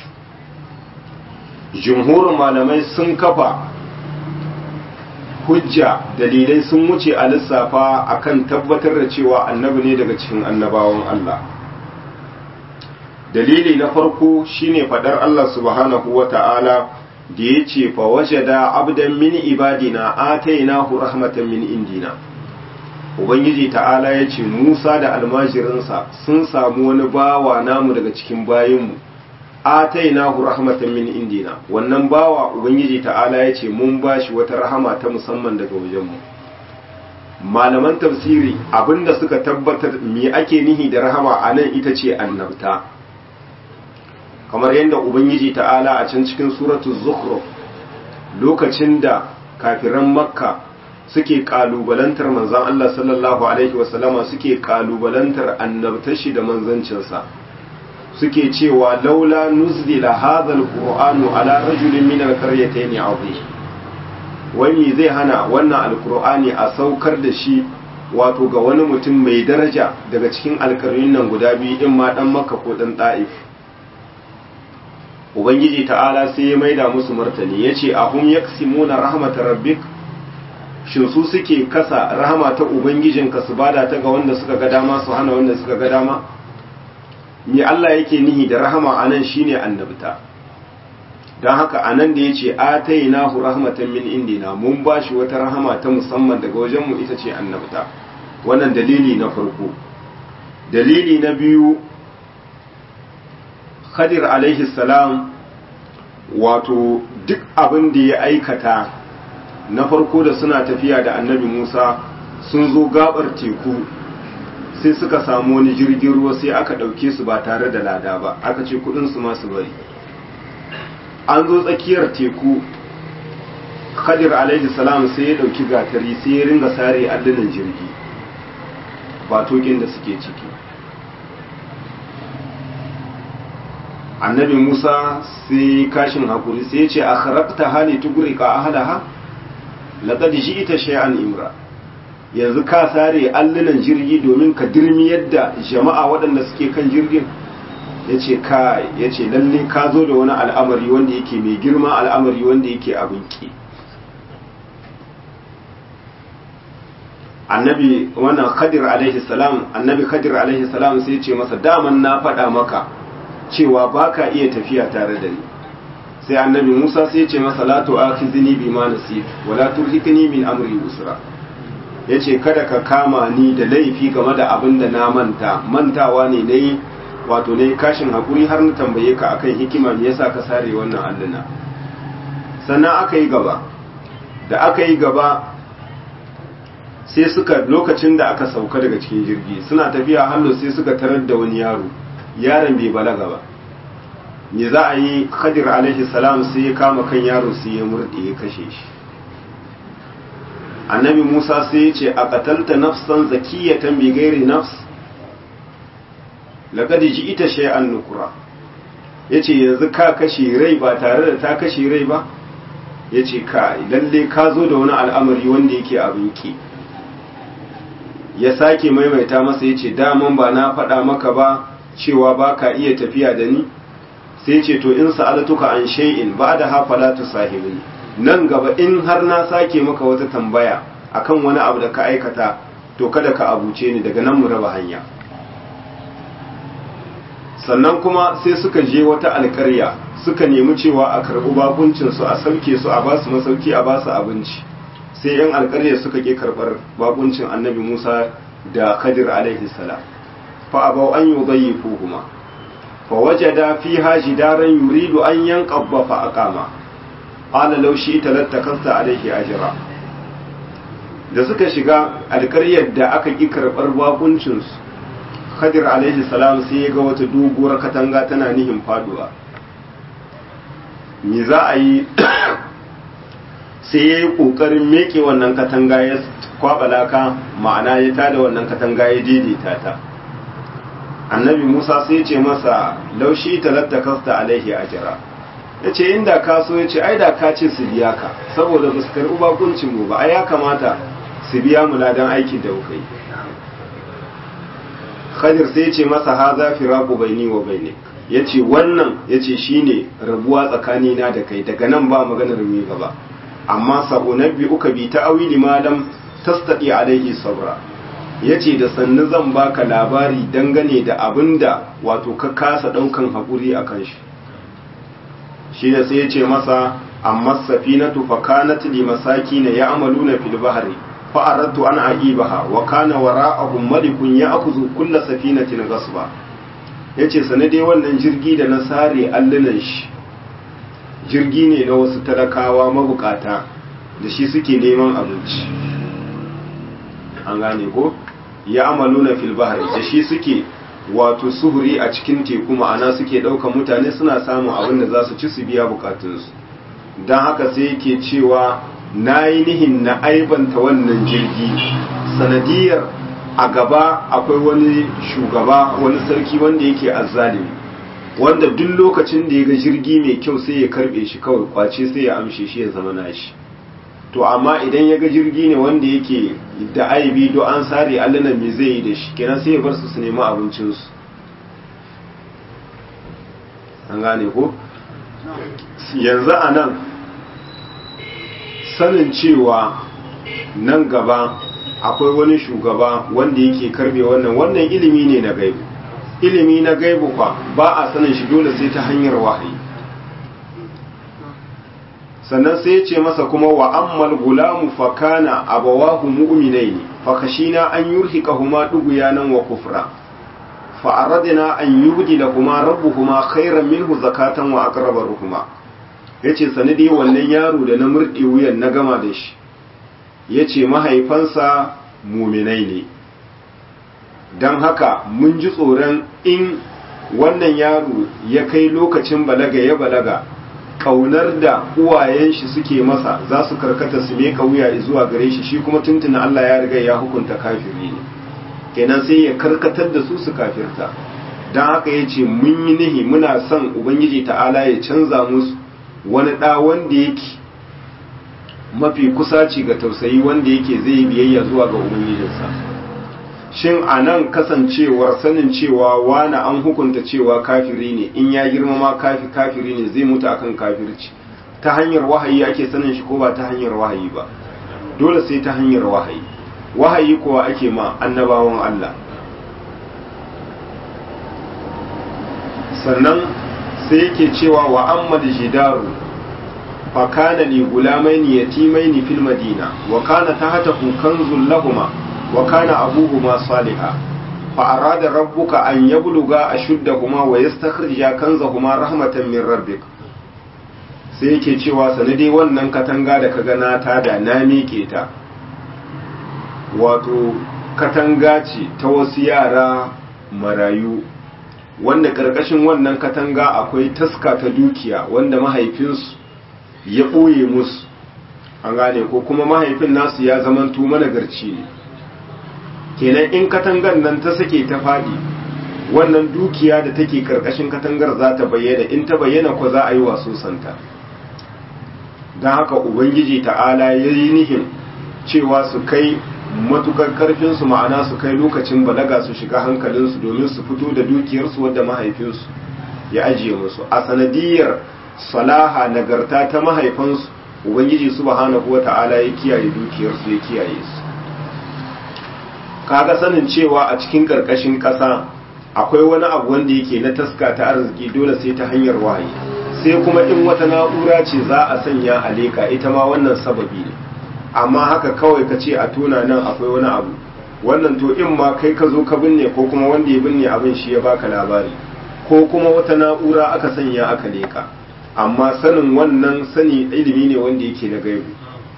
jumhurin malamai sun kafa hujja dalilai sun wuce a lissafa akan tabbatar da cewa annabi ne daga cikin annabawan Allah dalili na farko shine fadar Allah subhanahu wa ta'ala da ya ce fa wajada abdan min ibadina atainahu rahmatan min indina ubangiji ta'ala ya ce musa da almajirinsa sun samu wani bawa namu daga cikin bayinmu atainahu rahmatan min indina wannan bawa ubangiji ta'ala ya ce mun bashi wata rahama ta musamman daga wajenmu malaman tafsiri abinda suka tabbatar me ake nihi da rahama a nan ita ce annabta kamar yadda ubangiji ta'ala a can cikin suratul zukhruf lokacin da kafiran makka suke kalubalantar manzon Allah sallallahu alaihi wasallama suke kalubalantar annabtashi da manzancinsa suke cewa laula nuzila hadha alqur'anu ala rajulin min alqaryatayn azim wani zai hana wannan alqur'ani a saukar da shi wato ga wani mutum mai daraja daga cikin alƙaryun nan guda biyu in ma dan makka ko dan ta'if ubangiji ta'ala sai ya maida musu martani ya ce ahum yaksimuna rahmatar rabbik shin su suke kasa rahama ta ubangijinka su bada ta ga wanda suka ga dama su hana wanda suka ga dama me Allah yake nihi da rahama anan shine annabta don haka anan da yace atainahu rahmatan min indina mun bashi wata rahama ta musamman daga wajenmu ita ce annabta wannan dalili na farko dalili na biyu Khadir alaihi salam wato duk abin da ya aikata na farko da suna tafiya da annabi Musa sun zo gabar teku sai suka samu wani jirgin ruwa sai aka ɗauke su ba tare da lada ba aka ce kudinsu masu bari an zo tsakiyar teku Khadir alaihi salam sai ya ɗauki gatari sai ya ringa sare allunan jirgi ba tokin da suke ciki annabi musa sai kashin hakuri sai ce a kharabta hali tugurika ahalaha laqad ji'ta shay'an imra yanzu ka sare allunan jirgi domin ka dirmi yadda jama'a waɗanda suke kan jirgin yace ka yace lalle ka zo da wani al'amari wanda yake mai girma al'amari wanda yake abin ki annabi wannan khadir alaihi salam annabi khadir alaihi salam sai ya ce masa daman na faɗa maka cewa ba ka iya tafiya tare da ni sai annabi musa sai ce masa la tu'akhizini bima nasit wa la turhikni min amri usra yace kada ka kama ni da laifi game da abin da na manta mantawa ne nayi wato nayi kashin hakuri har na tambaye ka akan hikima me yasa ka sare wannan alluna sannan aka yi gaba da aka yi gaba sai suka lokacin da aka sauka daga cikin jirgi suna tafiya hallo sai suka tarar da wani yaro yaron bai balaga ba me za a yi khadir alaihi salam sai ya kama kan yaro sai ya murɗe ya kashe shi annabi musa sai ya ce a qatalta nafsan zakiyatan bi ghairi nafs laqad ji'ita shay'an nukura yace yanzu ka kashe rai ba tare da ta kashe rai ba yace ka lalle ka zo da wani al'amari wanda yake abin ki ya sake maimaita masa yace daman ba na faɗa maka ba cewa ba ka iya tafiya da ni sai ce to in sa'altuka an shay'in ba da hafala tu sahibini nan gaba in har na sake maka wata tambaya akan wani abu da ka aikata to kada ka abuce ni daga nan mu raba hanya sannan kuma sai suka je wata alƙarya suka nemi cewa a karɓi bakuncinsu a sauke su a ba su masauki a ba su abinci sai yan alƙarya suka ƙi karɓar bakuncin annabi musa da khadir alaihi salam fa abau an yudayyifuhuma fa wajada fiha jidaran yuridu an yanqabba fa aqama qala law shi'ta lattakasta alaihi ajra da suka shiga alƙaryar da aka ƙi karɓar bakuncinsu khadir alaihi salam sai ya ga wata doguwar katanga tana nihin faduwa me za a yi sai ya yi ƙoƙarin meke wannan katanga ya kwaɓa laka ma'ana ya tada wannan katanga ya daidaita ta annabi musa sai ya ce masa laushi talatta kasta alaihi ajira ya ce inda ka so ya ce ai da ka ce su biya ka saboda ba su karɓi bakuncin mu ba ai ya kamata su biya mu ladan aikin da kuka yi khadir sai ya ce masa haza firaku baini wa bainik ya ce wannan ya ce shi ne rabuwa tsakanina da kai daga nan ba maganar mai gaba amma sa'unabbi uka bi ta awili malam tastaɗi alaihi sabra ya ce da sannu zan baka labari dangane da abin da wato ka kasa ɗaukan haƙuri a kan shi shi ne sai ya ce masa amma safinatu fa kanat li masakin ya'maluna fil bahri fa aradtu an aqibaha wa kana wara'ahum malikun ya'khudhu kull safinatin ghasba yace sanade wannan jirgi da na sare allunan shi jirgi ne na wasu talakawa mabukata da shi suke neman abinci an gane ko ya'maluna fil bahri da shi suke wato suhuri a cikin teku ma'ana suke ɗaukan mutane suna samun abin da za su ci su biya bukatunsu don haka sai yake cewa na yi nihin na aibanta wannan jirgi sanadiyar a gaba akwai wani shugaba wani sarki wanda yake azzalimi wanda duk lokacin da ya ga jirgi mai kyau sai ya karbe shi kawai kwace sai ya amshe shi ya zama nashi to amma idan ya ga jirgi ne wanda yake da aibi do an sare allunan me zai yi da shi kenan sai ya bar su su nemi abincinsu an gane ko yanzu a nan sanin cewa nan gaba akwai wani shugaba wanda yake karbe wannan wannan ilimi ne na gaibu ilimi na gaibu kwa ba a sanin shi dole sai ta hanyar wahayi sannan sai ya ce masa kuma wa ammal gulamu fa kana abawahu mu'minaini fa kashina an yurhiqahuma dughyanan wa kufra fa aradna an yubdilahuma rabbuhuma khayran minhu zakatan wa aqraba ruhuma yace sanadi wannan yaro da na murde wuyan na gama da shi yace mahaifansa mu'minai ne dan haka mun ji tsoron in wannan yaro ya kai lokacin balaga ya balaga kaunar da uwayen shi suke masa za su karkata su meka wuya zuwa gare shi shi kuma tuntuna Allah ya riga ya hukunta kafiri ne kenan sai ya karkatar da su su kafirta don haka ya ce mun yi nihi muna son ubangiji ta'ala ya canza musu wani ɗa wanda yake mafi kusaci ga tausayi wanda yake zai yi biyayya zuwa ga ubangijinsa shin a nan kasancewar sanin cewa wani an hukunta cewa kafiri ne in ya girmama kafi kafiri ne zai mutu akan kafirci ta hanyar wahayi ake sanin shi ko ba ta hanyar wahayi ba dole sai ta hanyar wahayi wahayi kuwa ake ma annabawan Allah sannan sai yake cewa wa amma jidaru fa kana li gulamaini yatimaini fil madina wa kana tahtahu kanzul lahumma وكان أبوهما صالحا فأراد ربك أن يبلغا أشدهما ويستخرجا كنزهما رحمة من ربك sai yake cewa sanadi wannan katanga da ka gana ta da na miƙe ta wato katanga ce ta wasu yara marayu wanda ƙarƙashin wannan katanga akwai taska ta dukiya wanda mahaifinsu ya ɓoye musu an gane ko kuma mahaifin nasu ya zamanto managarci ne kenan in katangar nan ta sake ta faɗi wannan dukiya da take karkashin katangar za ta bayyana in ta bayyana ko za a yi waso santa don haka ubangiji ta'ala ya yi nihin cewa su kai matukar karfinsu ma'ana su kai lokacin balaga su shiga hankalinsu domin su fito da dukiyarsu wadda mahaifinsu ya ajiye musu a sanadiyar salaha nagarta ta mahaifansu ubangiji subhanahu wa ta'ala ya kiyaye dukiyarsu ya kiyaye su kaga sanin cewa a cikin ƙarƙashin ƙasa akwai wani abu wanda yake na taska ta arziki dole sai ta hanyar wahayi sai kuma in wata na'ura ce za a sanya a leka ita ma wannan sababi ne amma haka kawai ka ce a tona nan akwai wani abu wannan to in ma kai ka zo ka binne ko kuma wanda ya binne abin shi ya baka labari ko kuma wata na'ura aka sanya aka leka amma sanin wannan sani ilimi ne wanda yake na gaibu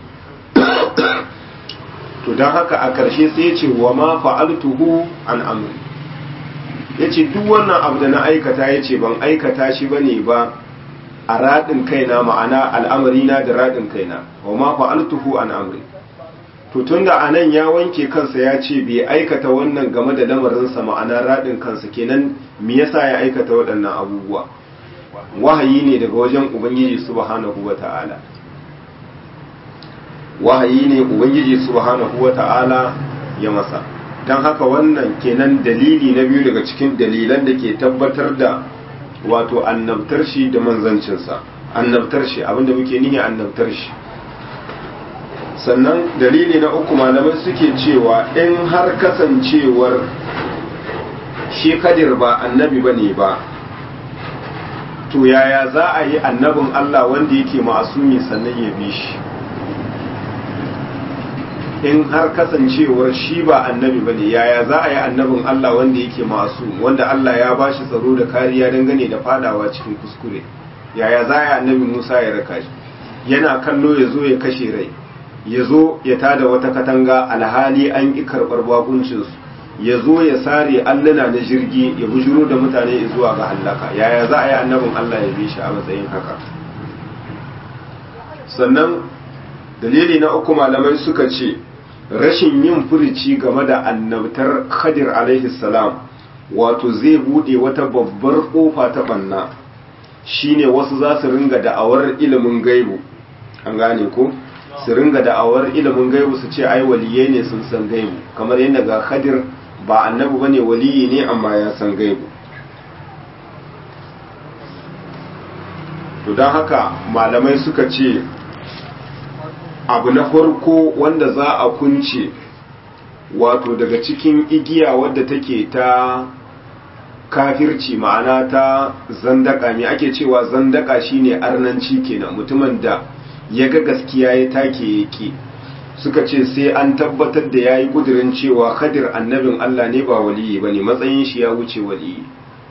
to don haka a ƙarshe sai ya ce wa ma fa'altuhu an amri ya ce duk wannan abu da na aikata ya ce ban aikata shi ba ne ba a raɗin kaina ma'ana al'amarina da raɗin kaina wa ma fa'altuhu an amri to tun da anan ya wanke kansa ya ce bai aikata wannan game da lamarinsa ma'ana raɗin kansa kenan me yasa ya aikata waɗannan abubuwa wahayi ne daga wajen ubangiji subhanahu wa ta'ala wahayi ne ubangiji subhanahu wa ta'ala ya masa don haka wannan kenan dalili na biyu daga cikin dalilan da ke tabbatar da wato annabtar shi da manzancinsa annabtar shi abinda muke nihi annabtar shi sannan dalili na uku malamai suke cewa in har kasancewar shi kadir ba annabi ba ne ba to yaya za a yi annabin Allah wanda yake ma'asumi sannan ya bi shi in har kasancewar shi ba annabi ba ne yaya za a yi annabin Allah wanda yake masu wanda Allah ya ba shi tsaro da kariya dangane da fadawa cikin kuskure yaya za a yi annabi Musa ya raka shi yana kallo ya zo ya kashe rai ya zo ya tada wata katanga alhali an ƙi karɓar bakuncinsu ya zo ya sare alluna na jirgi ya bujuro da mutane zuwa ga hallaka yaya za a yi annabin Allah ya bi shi a matsayin haka sannan dalili na uku malamai suka ce rashin yin furici game da annabtar khadir alaihi salam wato zai bude wata babbar kofa ta banna shine wasu za su ringa da'awar ilimin gaibu an gane ko su ringa da'awar ilimin gaibu su ce ai waliyai ne sun san gaibu kamar yadda ga khadir ba annabi bane waliyi ne amma ya san gaibu to don haka malamai suka ce abu na farko wanda za a kunce wato daga cikin igiya wadda take ta kafirci ma'ana ta zandaka me ake cewa zandaka shine arnanci kenan mutumin da ya ga gaskiya ya take yake suka ce sai an tabbatar da yayi kudirin cewa khadir annabin Allah ne ba waliyi bane matsayin shi ya wuce waliyi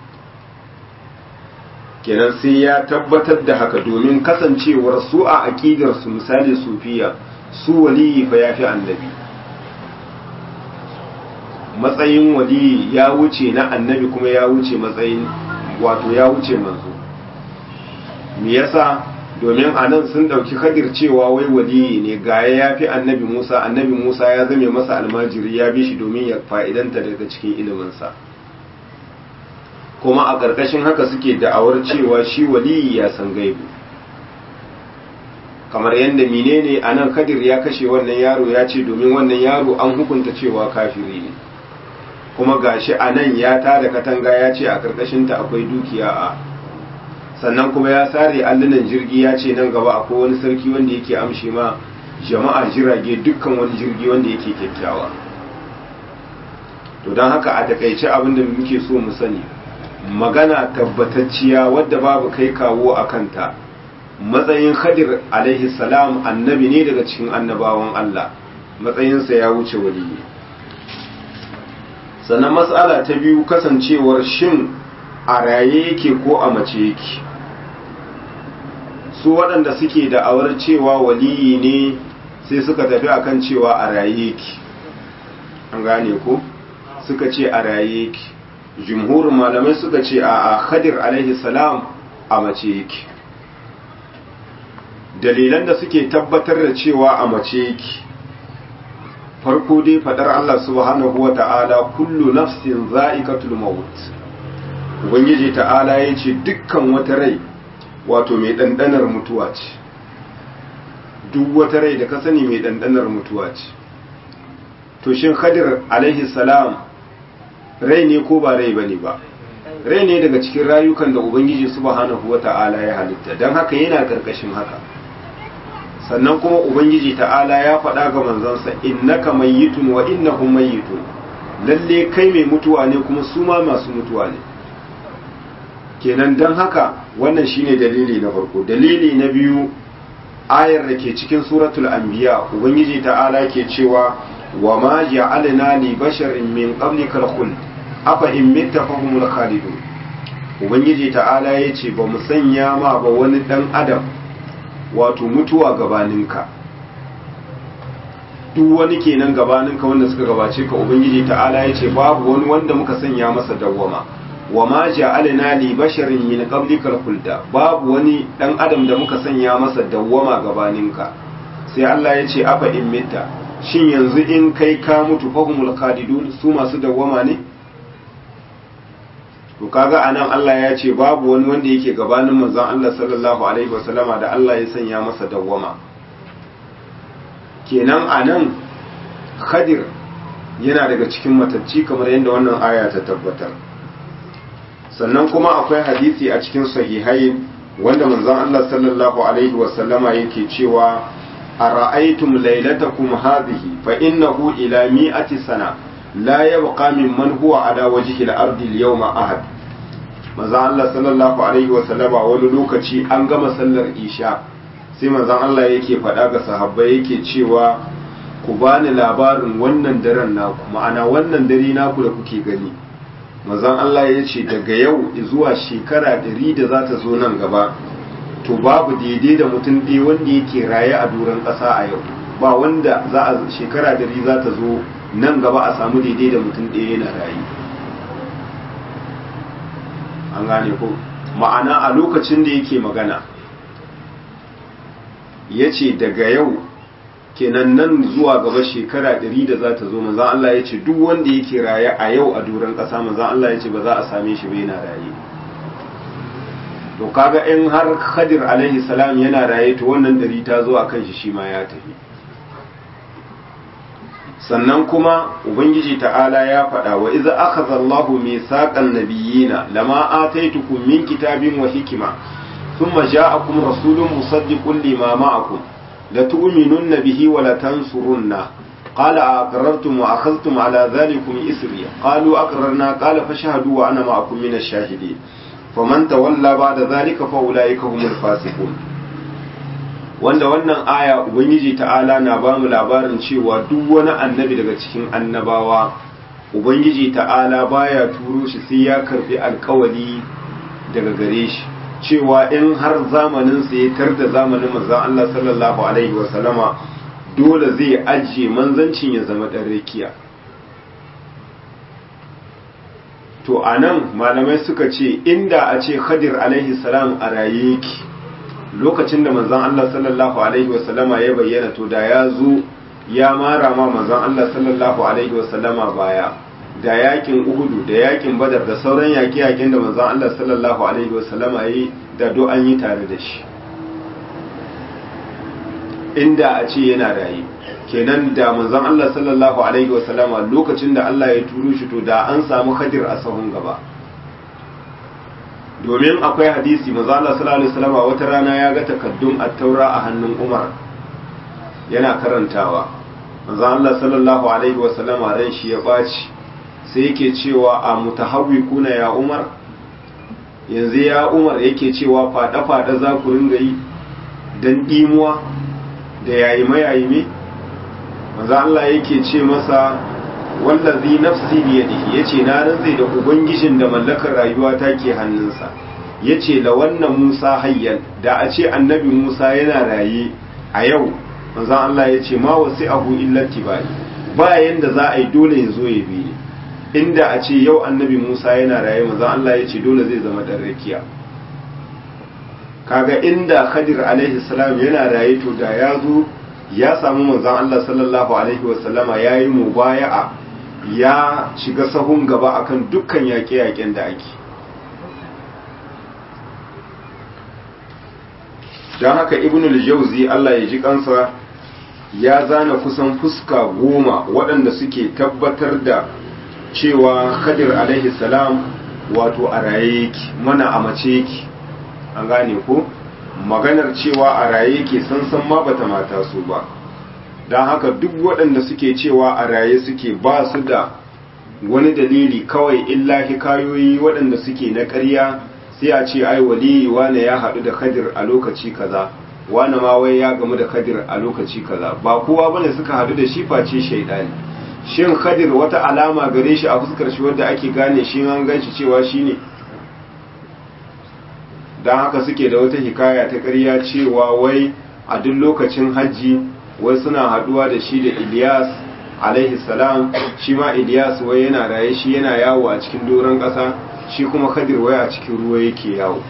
kenan sai ya tabbatar da haka domin kasancewar su a aƙidar su misali sufiya su waliyi fa yafi annabi matsayin waliyi ya wuce na annabi kuma ya wuce matsayin wato ya wuce manzo me yasa domin anan sun dauki kadir cewa wai waliyi ne ga ya fi annabi Musa annabi Musa ya zame masa almajiri ya bi shi domin ya fa'idanta daga cikin iliminsa kuma a ƙarƙashin haka suke da'awar cewa shi waliyi ya san gaibu kamar yadda menene a nan kadir ya kashe wannan yaro ya ce domin wannan yaro an hukunta cewa kafiri ne kuma gashi a nan ya tada katanga ya ce a ƙarƙashinta akwai dukiya a sannan kuma ya sare allunan jirgi ya ce nan gaba akwai wani sarki wanda yake amshi ma jama'a jirage dukkan wani jirgi wanda yake kyakkyawa to don haka a takaice abin da muke so mu sani magana tabbatacciya wadda babu kai kawo a kanta matsayin khadir alaihi salam annabi ne daga cikin annabawan Allah matsayinsa ya wuce waliyi sannan matsala ta biyu kasancewar shin a raye yake ko a mace yake su waɗanda suke da awar cewa waliyi ne sai suka tafi akan cewa a raye yake an gane ko suka ce a raye yake jumhurin malamai suka ce a khadir alaihi salam a mace yake dalilan da suke tabbatar da cewa a mace yake farko dai fadar Allah subhanahu wa ta'ala kullu nafsin za'iqatul maut ubangiji ta'ala ya ce dukkan wata rai wato mai ɗanɗanar mutuwa ce duk wata rai da ka sani mai ɗanɗanar mutuwa ce to shin khadir alaihi salam rai ne ko ba rai bane ba rai ne daga cikin rayukan da ubangiji subhanahu wata'ala ya halitta don haka yana karkashin haka sannan kuma ubangiji ta'ala ya faɗa ga manzansa innaka mayyitun wa innahum mayyitun lalle kai mai mutuwa ne kuma su ma masu mutuwa ne kenan don haka wannan shine dalili na farko dalili na biyu ayar da ke cikin suratul anbiya ubangiji ta'ala ke cewa wa ma ja'alna li basharin min qablikal khuld afa in mitta fahumul khalidun ubangiji ta'ala yace ba mu sanya ma ba wani dan adam wato mutuwa gabaninka duk wani kenan gabaninka wanda suka gabace ka ubangiji ta'ala yace babu wani wanda muka sanya masa dawwama wa ma ja'alna li basharin min qablikal khulda babu wani dan adam da muka sanya masa dawwama gabaninka sai Allah ya ce afa in mitta shin yanzu in kai ka mutu fahumul khalidun su masu dawwama ne to kaga anan Allah ya ce babu wani wanda yake gabanin manzon Allah sallallahu alaihi wasallama da Allah ya sanya masa dawwama kenan anan Khadir yana daga cikin matacci kamar yadda wannan aya ta tabbatar sannan kuma akwai hadisi a cikin sahihai wanda manzon Allah sallallahu alaihi wasallama yake cewa ara'aytum laylatakum hadhihi fa innahu ila mi'ati sana la yabqa mimman huwa ala wajhi al-ardi al-yawma ahad manzon Allah sallallahu alaihi wasallama wani lokaci an gama sallar isha sai manzon Allah yake faɗa ga sahabbai yake cewa ku bani labarin wannan daren naku ma'ana wannan dare naku da kuke gani mazan Allah ya ce daga yau zuwa shekara ɗari da za ta zo nan gaba to babu daidai da mutum ɗaya wanda yake raye a doron ƙasa a yau ba wanda za a shekara ɗari za ta zo nan gaba a samu daidai da mutum ɗaya yana raye an gane ko ma'ana a lokacin da yake magana ya ce daga yau kenan nan zuwa gaba shekara ɗari da za ta zo manzan Allah ya ce duk wanda yake raye a yau a doron ƙasa manzan Allah ya ce ba za a same shi ba yana raye to kaga in har Khadir alaihi salam yana raye to wannan ɗari ta zo a kan shi shi ma ya tafi sannan kuma ubangiji ta'ala ya faɗa wa iza akhadha Allahu mithaqan nabiyina lama ataitukum min kitabin wa hikma thumma ja'akum rasulun musaddiqun lima ma'akum لتؤمنن به ولتنصرنه قال أقررتم وأخذتم على ذلكم إسري قالوا أقررنا قال فشهدوا وأنا معكم من الشاهدين فمن تولى بعد ذلك فأولئك هم الفاسقون wanda wannan aya ubangiji ta'ala na ba mu labarin cewa duk wani annabi daga cikin annabawa ubangiji ta'ala baya turo shi sai ya karbi alkawali daga gare shi cewa in har zamanin sa ya tar da zamanin manzon Allah sallallahu alaihi wa sallama dole zai ajiye manzancin ya zama dan rakiya to anan malamai suka ce inda a ce Khadir alaihi salam a raye yake lokacin da manzon Allah sallallahu alaihi wa sallama ya bayyana to da ya zo ya mara ma manzon Allah sallallahu alaihi wa sallama baya da yakin uhudu da yakin badar da sauran yaƙi-yaƙin da manzon Allah sallallahu alaihi wasallama yi da do an yi tare da shi inda a ce yana raye kenan da manzon Allah sallallahu alaihi wasallama lokacin da Allah ya turo shi to da an samu hadir a sahun gaba domin akwai hadisi manzon Allah sallallahu alaihi wasallama wata rana ya ga takaddun at-taura a hannun Umar yana karantawa manzon Allah sallallahu alaihi wasallama ran shi ya baci sai yake cewa a mutahawwi kuna ya umar yanzu ya umar yake cewa fada-fada za ku ringa yi don ɗimuwa da yayi mayayime maza Allah yake ce masa wallazi nafsi biyadihi yace na rantsi da ubangijin da mallakar rayuwa ta ke hannunsa yace la wannan Musa hayyan da a ce annabi Musa yana raye a yau maza Allah yace ma wasi abu illa tibai ba yanda za a yi dole ya zo ya bi ni inda a ce yau annabi Musa yana raye maza Allah ya ce dole zai zama dan rakiya kaga inda Khadir alaihi salam yana raye to da ya zo ya samu manzon Allah sallallahu alaihi wasallama yayi mubaya'a ya shiga sahun gaba akan dukkan yaƙe-yaƙen da ake don haka ibn al-jawzi Allah ya ji kansa ya zana kusan fuska goma waɗanda suke tabbatar da cewa khadir alaihi salam wato a raye yake mana a mace yake an gane ko maganar cewa a raye yake san ma bata mata su ba don haka duk waɗanda suke cewa a raye suke ba su da wani dalili kawai illa hikayoyi waɗanda suke na ƙarya sai a ce ai waliyi wane ya haɗu da kadir a lokaci kaza wane ma wai ya gamu da kadir a lokaci kaza ba kowa bane suka haɗu da shi face shaidani shin kadir wata alama gare shi a fuskar shi wadda ake gane shi an gan shi cewa shi ne don haka suke da wata hikaya ta ƙarya cewa wai a duk lokacin hajji wai suna haɗuwa da shi da ilyas alaihi salam shi ma ilyas wai yana raye shi yana yawo a cikin doron ƙasa shi kuma kadir wai a cikin ruwa yake yawo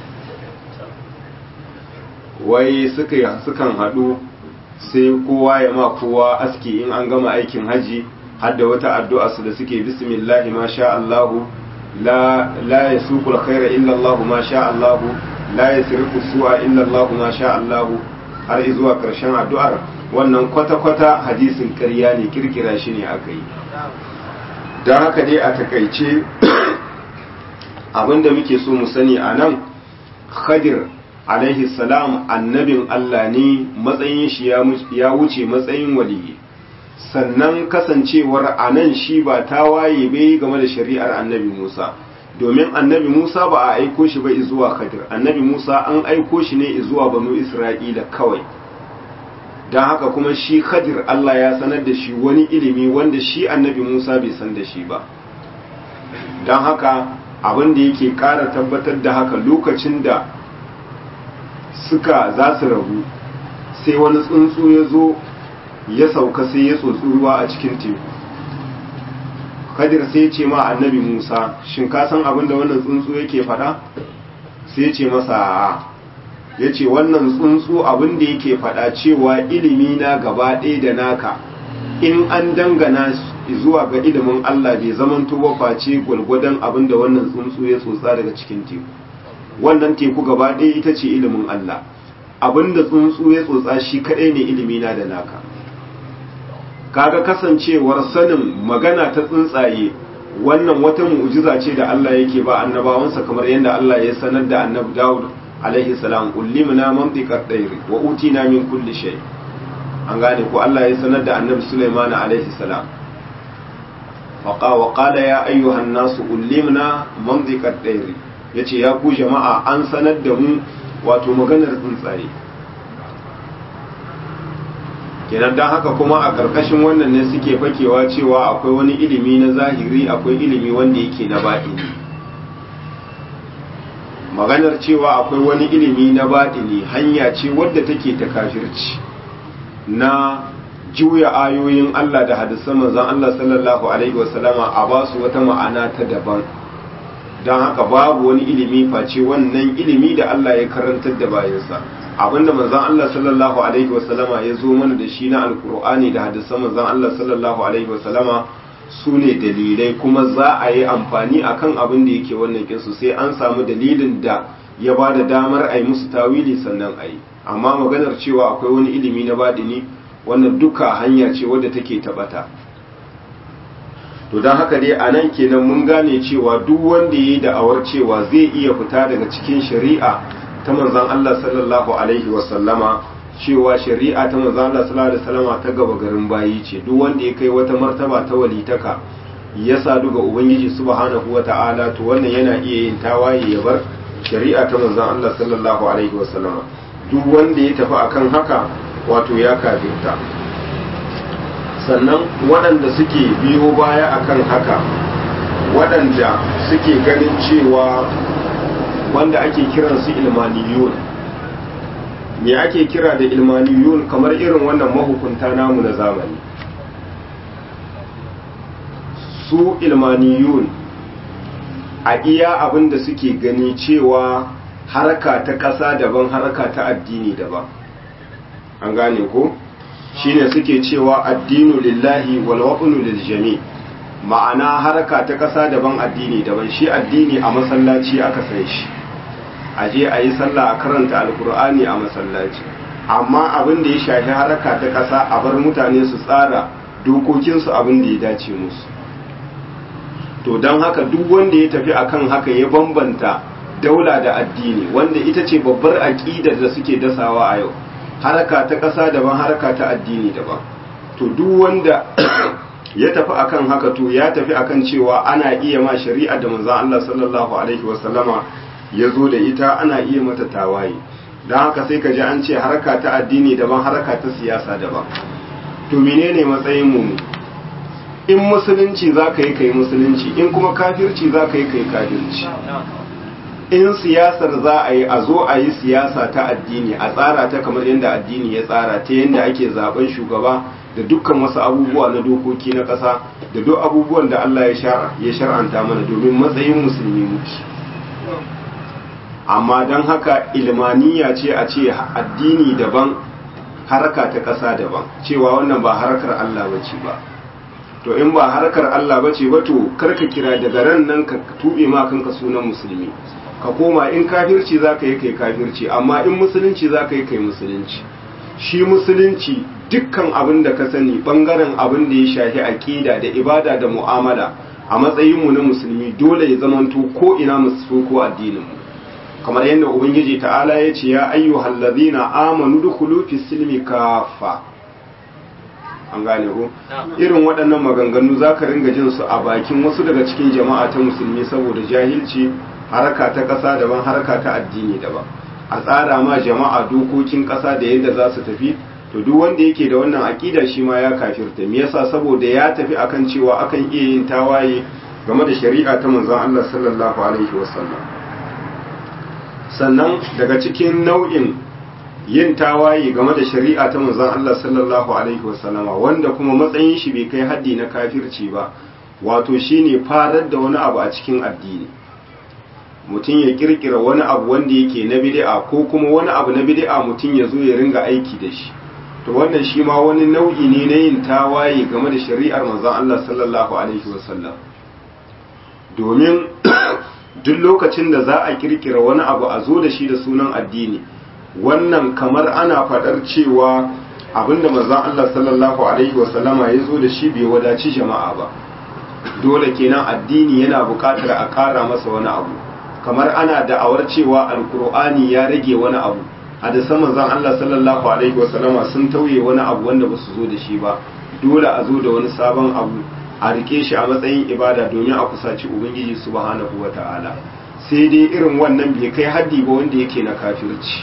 wai sukan haɗu sai kowa ya ma kowa aski in an gama aikin haji har da wata addu'a su da suke bismillahi ma sha Allahu la la yasuqul khaira illa Allah ma sha Allahu la yasrifu su'a illa Allah ma sha Allahu har zuwa karshen addu'ar wannan kwata-kwata hadisin ƙarya ne kirkira shi ne aka yi don haka dai a takaice abinda muke so mu sani a nan khadir alaihi salam annabin Allah ne matsayin shi ya wuce matsayin waliyi sannan kasancewar a nan shi ba ta waye bai game da shari'ar annabi Musa domin annabi Musa ba a aiko shi ba zuwa khadir annabi Musa an aiko shi ne zuwa banu Isra'ila kawai don haka kuma shi khadir Allah ya sanar da shi wani ilimi wanda shi annabi Musa bai san da shi ba don haka abin da yake ƙara tabbatar da haka lokacin da suka za su rabu sai wani tsuntsu ya zo ya sauka sai ya tsotsi ruwa a cikin teku kadir sai ce ma annabi musa shin ka san abin da wannan tsuntsu yake faɗa sai ce masa a ya ce wannan tsuntsu abin da yake faɗa cewa ilimi na gaba ɗaya da naka in an dangana zuwa ga ilimin Allah bai zamanto ba face gwalgwadon abin da wannan tsuntsu ya tsotsa daga cikin teku wannan teku gaba ɗaya ita ce ilimin Allah abin da tsuntsu ya tsotsa shi kaɗai ne ilimi na da naka kaga kasancewar sanin magana ta tsuntsaye wannan wata mu'jiza ce da Allah yake ba annabawansa kamar yadda Allah ya sanar da annabi Dawud alaihi salam ullimna mantiqat tayr wa utina min kulli shay an gane ko Allah ya sanar da annabi Sulaiman alaihi salam faqa wa qala ya ayyuhan nas ullimna mantiqat tayr yace ya ku jama'a an sanar da mu wato maganar tsuntsaye kenan don haka kuma a ƙarƙashin wannan ne suke fakewa cewa akwai wani ilimi na zahiri akwai ilimi wanda yake na baɗini maganar cewa akwai wani ilimi na baɗini hanya ce wadda take ta kafirci na juya ayoyin Allah da hadisan manzon Allah sallallahu alaihi wasallama a ba su wata ma'ana ta daban don haka babu wani ilimi face wannan ilimi da Allah ya karantar da bayansa abinda manzon Allah sallallahu alaihi wasallama ya zo mana da shi na alkur'ani da hadisan manzon Allah sallallahu alaihi wasallama su ne dalilai kuma za a yi amfani akan abin da yake wannan kinsu sai an samu dalilin da ya ba da damar a yi musu tawili sannan a yi amma maganar cewa akwai wani ilimi na badini wannan duka hanya ce wadda take tabata to don haka dai a nan kenan mun gane cewa duk wanda ya yi da'awar cewa zai iya fita daga cikin shari'a ta manzan Allah sallallahu alaihi wasallama cewa shari'a ta manzan Allah sallallahu alaihi wasallama ta gaba garin bayi ce duk wanda ya kai wata martaba ta walitaka ya sadu ga ubangiji subhanahu wata'ala to wannan yana iya yin tawaye ya bar shari'a ta manzan Allah sallallahu alaihi wasallama duk wanda ya tafi akan haka wato ya kafirta sannan waɗanda suke biyo baya akan haka waɗanda suke ganin cewa wanda ake kiran su ilmaniyun me ake kira da ilmaniyun kamar irin wannan mahukunta namu na zamani su ilmaniyun a iya abin da suke gani cewa haraka ta ƙasa daban haraka ta addini daban an gane ko shine suke cewa addinu lillahi wal waqnu lil jami' ma'ana haraka ta ƙasa daban addini daban shi addini a masallaci aka san shi a je a yi sallah a karanta alkur'ani a masallaci amma abin da ya shafi haraka ta ƙasa a bar mutane su tsara dokokinsu abin da ya dace musu to don haka duk wanda ya tafi akan haka ya bambanta daula da addini wanda ita ce babbar aƙidar da suke dasawa a yau haraka ta ƙasa daban haraka ta addini daban to duk wanda ya tafi akan haka to ya tafi akan cewa ana iya ma shari'a da manzon Allah sallallahu alaihi wasallama ya zo da ita ana iya mata tawaye don haka sai ka ji an ce harka ta addini daban harka ta siyasa daban to menene matsayin mu in musulunci za ka yi kai musulunci in kuma kafirci za ka yi kai kafirci in siyasar za a yi a zo a yi siyasa ta addini a tsara ta kamar yadda addini ya tsara ta yadda ake zaben shugaba da dukkan wasu abubuwa na dokoki na ƙasa da duk abubuwan da Allah ya shar'anta mana domin matsayin musulmi muke amma don haka ilmaniya ce a ce addini daban haraka ta ƙasa daban cewa wannan ba harkar Allah bace ba to in ba harkar Allah bace ba to karka kira daga ran nan ka tube ma kanka sunan musulmi ka koma in kafirci za ka yi kai kafirci amma in musulunci za ka yi kai musulunci shi musulunci dukkan abin da ka sani bangaren abin da ya shafi aƙida da ibada da mu'amala a matsayinmu na musulmi dole ya zamanto ko ina musu ko addininmu kamar yadda ubangiji ta'ala ya ce ya ayyuhal ladina amanu dukhulu fi silmi kafa an gane ko irin waɗannan maganganu zaka ringa jin su a bakin wasu daga cikin jama'a ta musulmi saboda jahilci haraka ta ƙasa daban haraka ta addini daban a tsara ma jama'a dokokin ƙasa da yadda za su tafi to duk wanda yake da wannan aƙida shi ma ya kafirta me yasa saboda ya tafi akan cewa akan iya yin tawaye game da shari'a ta manzon Allah sallallahu alaihi wasallam sannan daga cikin nau'in yin tawaye game da shari'a ta manzon Allah sallallahu alaihi wasallam wanda kuma matsayin shi bai kai haddi na kafirci ba wato shine farar da wani abu a cikin addini mutum ya kirkira wani abu wanda yake na bid'a ko kuma wani abu na bid'a mutum ya zo ya ringa aiki da shi to wannan shi ma wani nau'i ne na yin tawaye game da shari'ar manzon Allah sallallahu alaihi wasallam domin duk lokacin da za a kirkira wani abu a zo da shi da sunan addini wannan kamar ana faɗar cewa abinda manzon Allah sallallahu alaihi wasallama ya zo da shi bai wadaci jama'a ba dole kenan addini yana buƙatar a ƙara masa wani abu kamar ana da'awar cewa alkur'ani ya rage wani abu hadisan manzon Allah sallallahu alaihi wasallama sun tauye wani abu wanda ba su zo da shi ba dole a zo da wani sabon abu a rike shi a matsayin ibada domin a kusaci ubangiji subhanahu wata'ala sai dai irin wannan bai kai haddi ba wanda yake na kafirci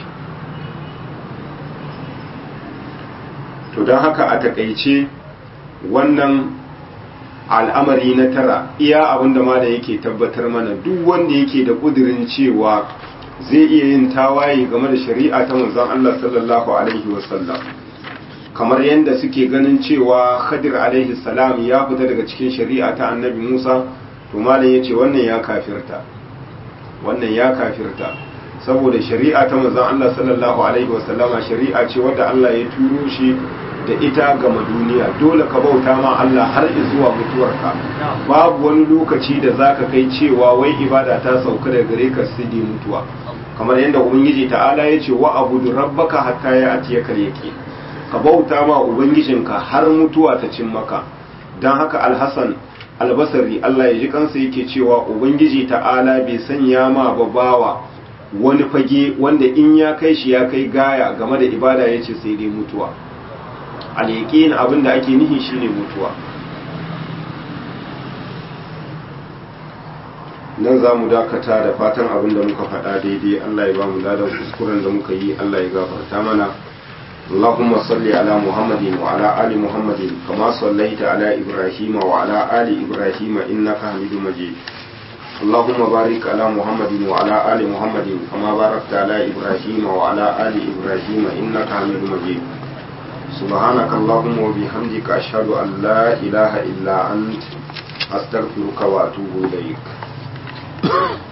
to don haka a takaice wannan al'amari na tara iya abinda ma da yake tabbatar mana duk wanda yake da kudirin cewa zai iya yin tawaye game da shari'a ta manzon Allah sallallahu alaihi wasallam kamar yadda suke ganin cewa Khadir alaihi salam ya fita daga cikin shari'a ta Annabi Musa to malam yace wannan ya kafirta wannan ya kafirta saboda shari'a ta manzon Allah sallallahu alaihi wasallama shari'a ce wadda Allah ya turo shi da ita gama duniya dole ka bauta ma Allah har zuwa mutuwarka babu wani lokaci da zaka kai cewa wai ibada ta sauka daga gare ka sidi mutuwa kamar yadda ubangiji ta'ala ya ce wa abudu rabbaka hatta ya atiyaka yaqin ka bauta ma ubangijinka har mutuwa ta cin maka dan haka alhasan albasari Allah ya ji kansa yake cewa ubangiji ta'ala bai sanya ma babawa wani fage wanda in ya kai shi ya kai gaya game da ibada yace sai dai mutuwa al-yaqin abinda ake nihi shine mutuwa nan za mu dakata da fatan abin da muka faɗa daidai Allah ya ba mu ladan kuskuren da muka yi Allah ya gafarta mana اللهم صل على محمد وعلى آل محمد كما صليت على إبراهيم وعلى آل إبراهيم إنك حميد مجيد اللهم بارك على محمد وعلى آل محمد كما باركت على إبراهيم وعلى آل إبراهيم إنك حميد مجيد سبحانك اللهم وبحمدك أشهد أن لا إله إلا أنت أستغفرك وأتوب إليك